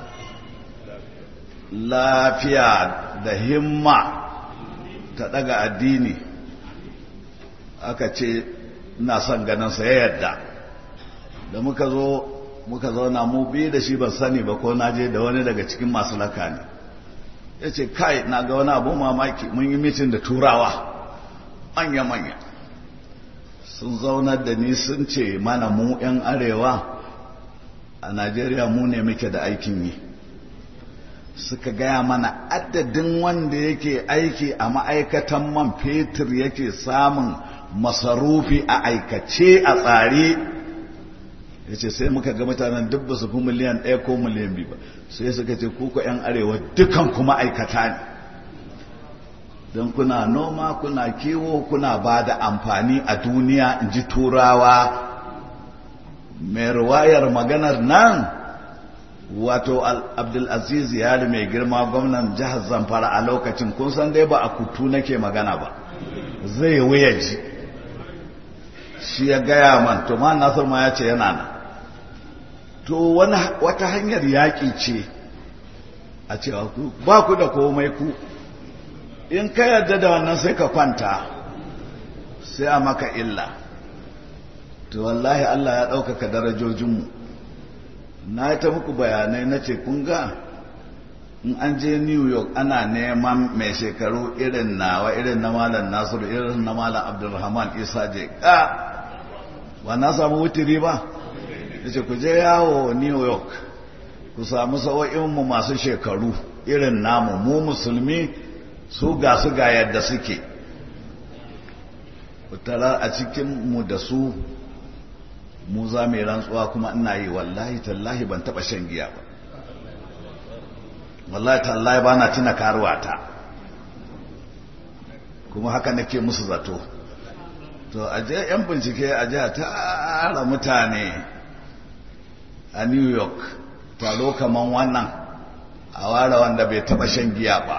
Speaker 7: lafiya da himma ta ɗaga addini aka ce ina son ganinsa ya yadda da muka zo muka zauna mu biyu da shi ban sani ba ko na je da wani daga cikin masu laka ne ya ce kai na ga wani abu mamaki mun yi mitin da turawa manya-manya sun zaunar da ni sun ce mana mu 'yan arewa a najeriya mu ne muke da aikin yi suka gaya mana adadin wanda yake aiki a ma'aikatan man fetur yake samun masarufi a aikace a tsare ya ce sai muka ga mutanen duk ba su fi miliyan ɗaya ko miliyan biyu ba sai suka ce kuka 'yan arewa dukan kuma aikata ne don kuna noma kuna kiwo kuna ba da amfani a duniya in ji turawa mai ruwayar maganar nan wato abdulaziz yari mai girma gwamnan jihar zamfara a lokacin kun san dai ba a kutu nake magana ba zai wuya ji shi ya gaya man to ma nasir ma ya ce yana nan to wata hanyar yaƙi ce a cewa ku ba ku da komai ku in ka yarda da wannan sai ka kwanta sai a maka illa to wallahi Allah ya ɗaukaka darajojinmu na ta muku bayanai na ce kun ga in an je new york ana neman mai shekaru irin nawa irin na malam nasiru irin na malam abdulrahman isa je ka ba na samu wutiri ba ya ce ku je yawo new york ku samu sa'o'inmu masu shekaru irin namu mu musulmi su ga su ga yadda suke tara a cikinmu da su mu za mai rantsuwa kuma ina yi wallahi tallahi ban taba shan giya ba wallahi tallahi ba na tuna karuwata kuma haka nake musu zato to a je yan bincike a je a tara mutane a new york taro kaman wannan a ware wanda bai taba shan giya ba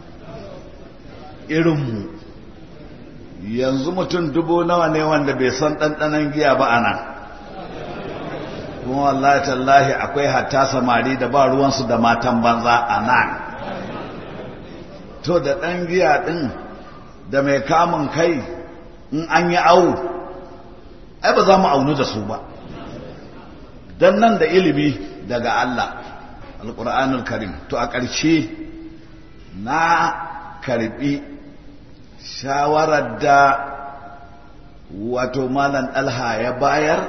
Speaker 7: irinmu yanzu mutum dubu nawa ne wanda bai san ɗanɗanon giya ba a nan kuma wallahi tallahi akwai hatta samari da ba ruwansu da matan banza a nan to da ɗan giya ɗin da mai kamun kai in an yi awu ai ba za mu aunu da su ba don nan da ilimi daga Allah alƙur'anul karim to a ƙarshe na karbi shawarar da wato malam ɗalha ya bayar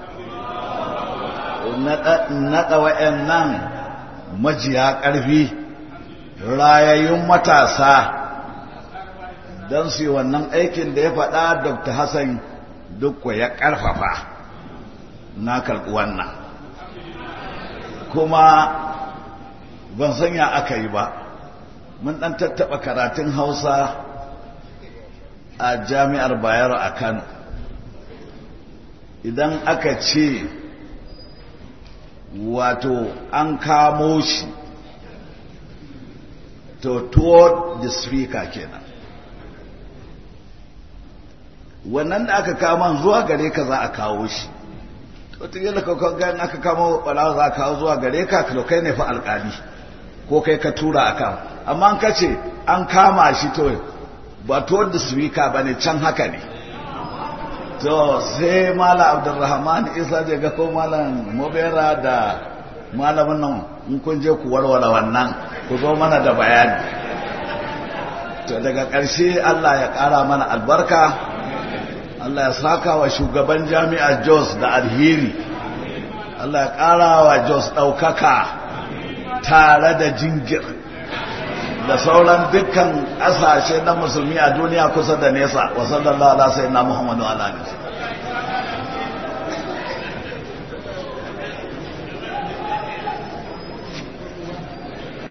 Speaker 7: naɗa wa'yan nan majiya ƙarfi rayayyun matasa don su wannan aikin da ya faɗa dr hassan duk ya ƙarfafa na karɓi wannan kuma ban sanya aka yi ba mun ɗan tattaɓa karatun hausa a jami'ar bayero a kano idan aka ce wato an kamo shi to toward the speaker kenan wannan da aka kama zuwa gare ka za a kawo shi wataƙila kakon aka kama ɓalawa za a kawo zuwa gare ka kai ne fa alƙali ko kai ka tura a kan amma an kace an kama shi to ba toward the speaker ba ne can haka ne to sai mala abdulrahman isa je ga ko malam mobera da malamin nan in kun je ku warware wannan ku zo mana da bayani to daga ƙarshe Allah ya ƙara mana albarka Allah ya saka wa shugaban jami'ar Jos da alheri Allah ya ƙara wa Jos ɗaukaka tare da jingir da da sauran dukkan ƙasashe na musulmi a duniya kusa da nesa wa sallallahu ala sayyidina muhammadu ala alihi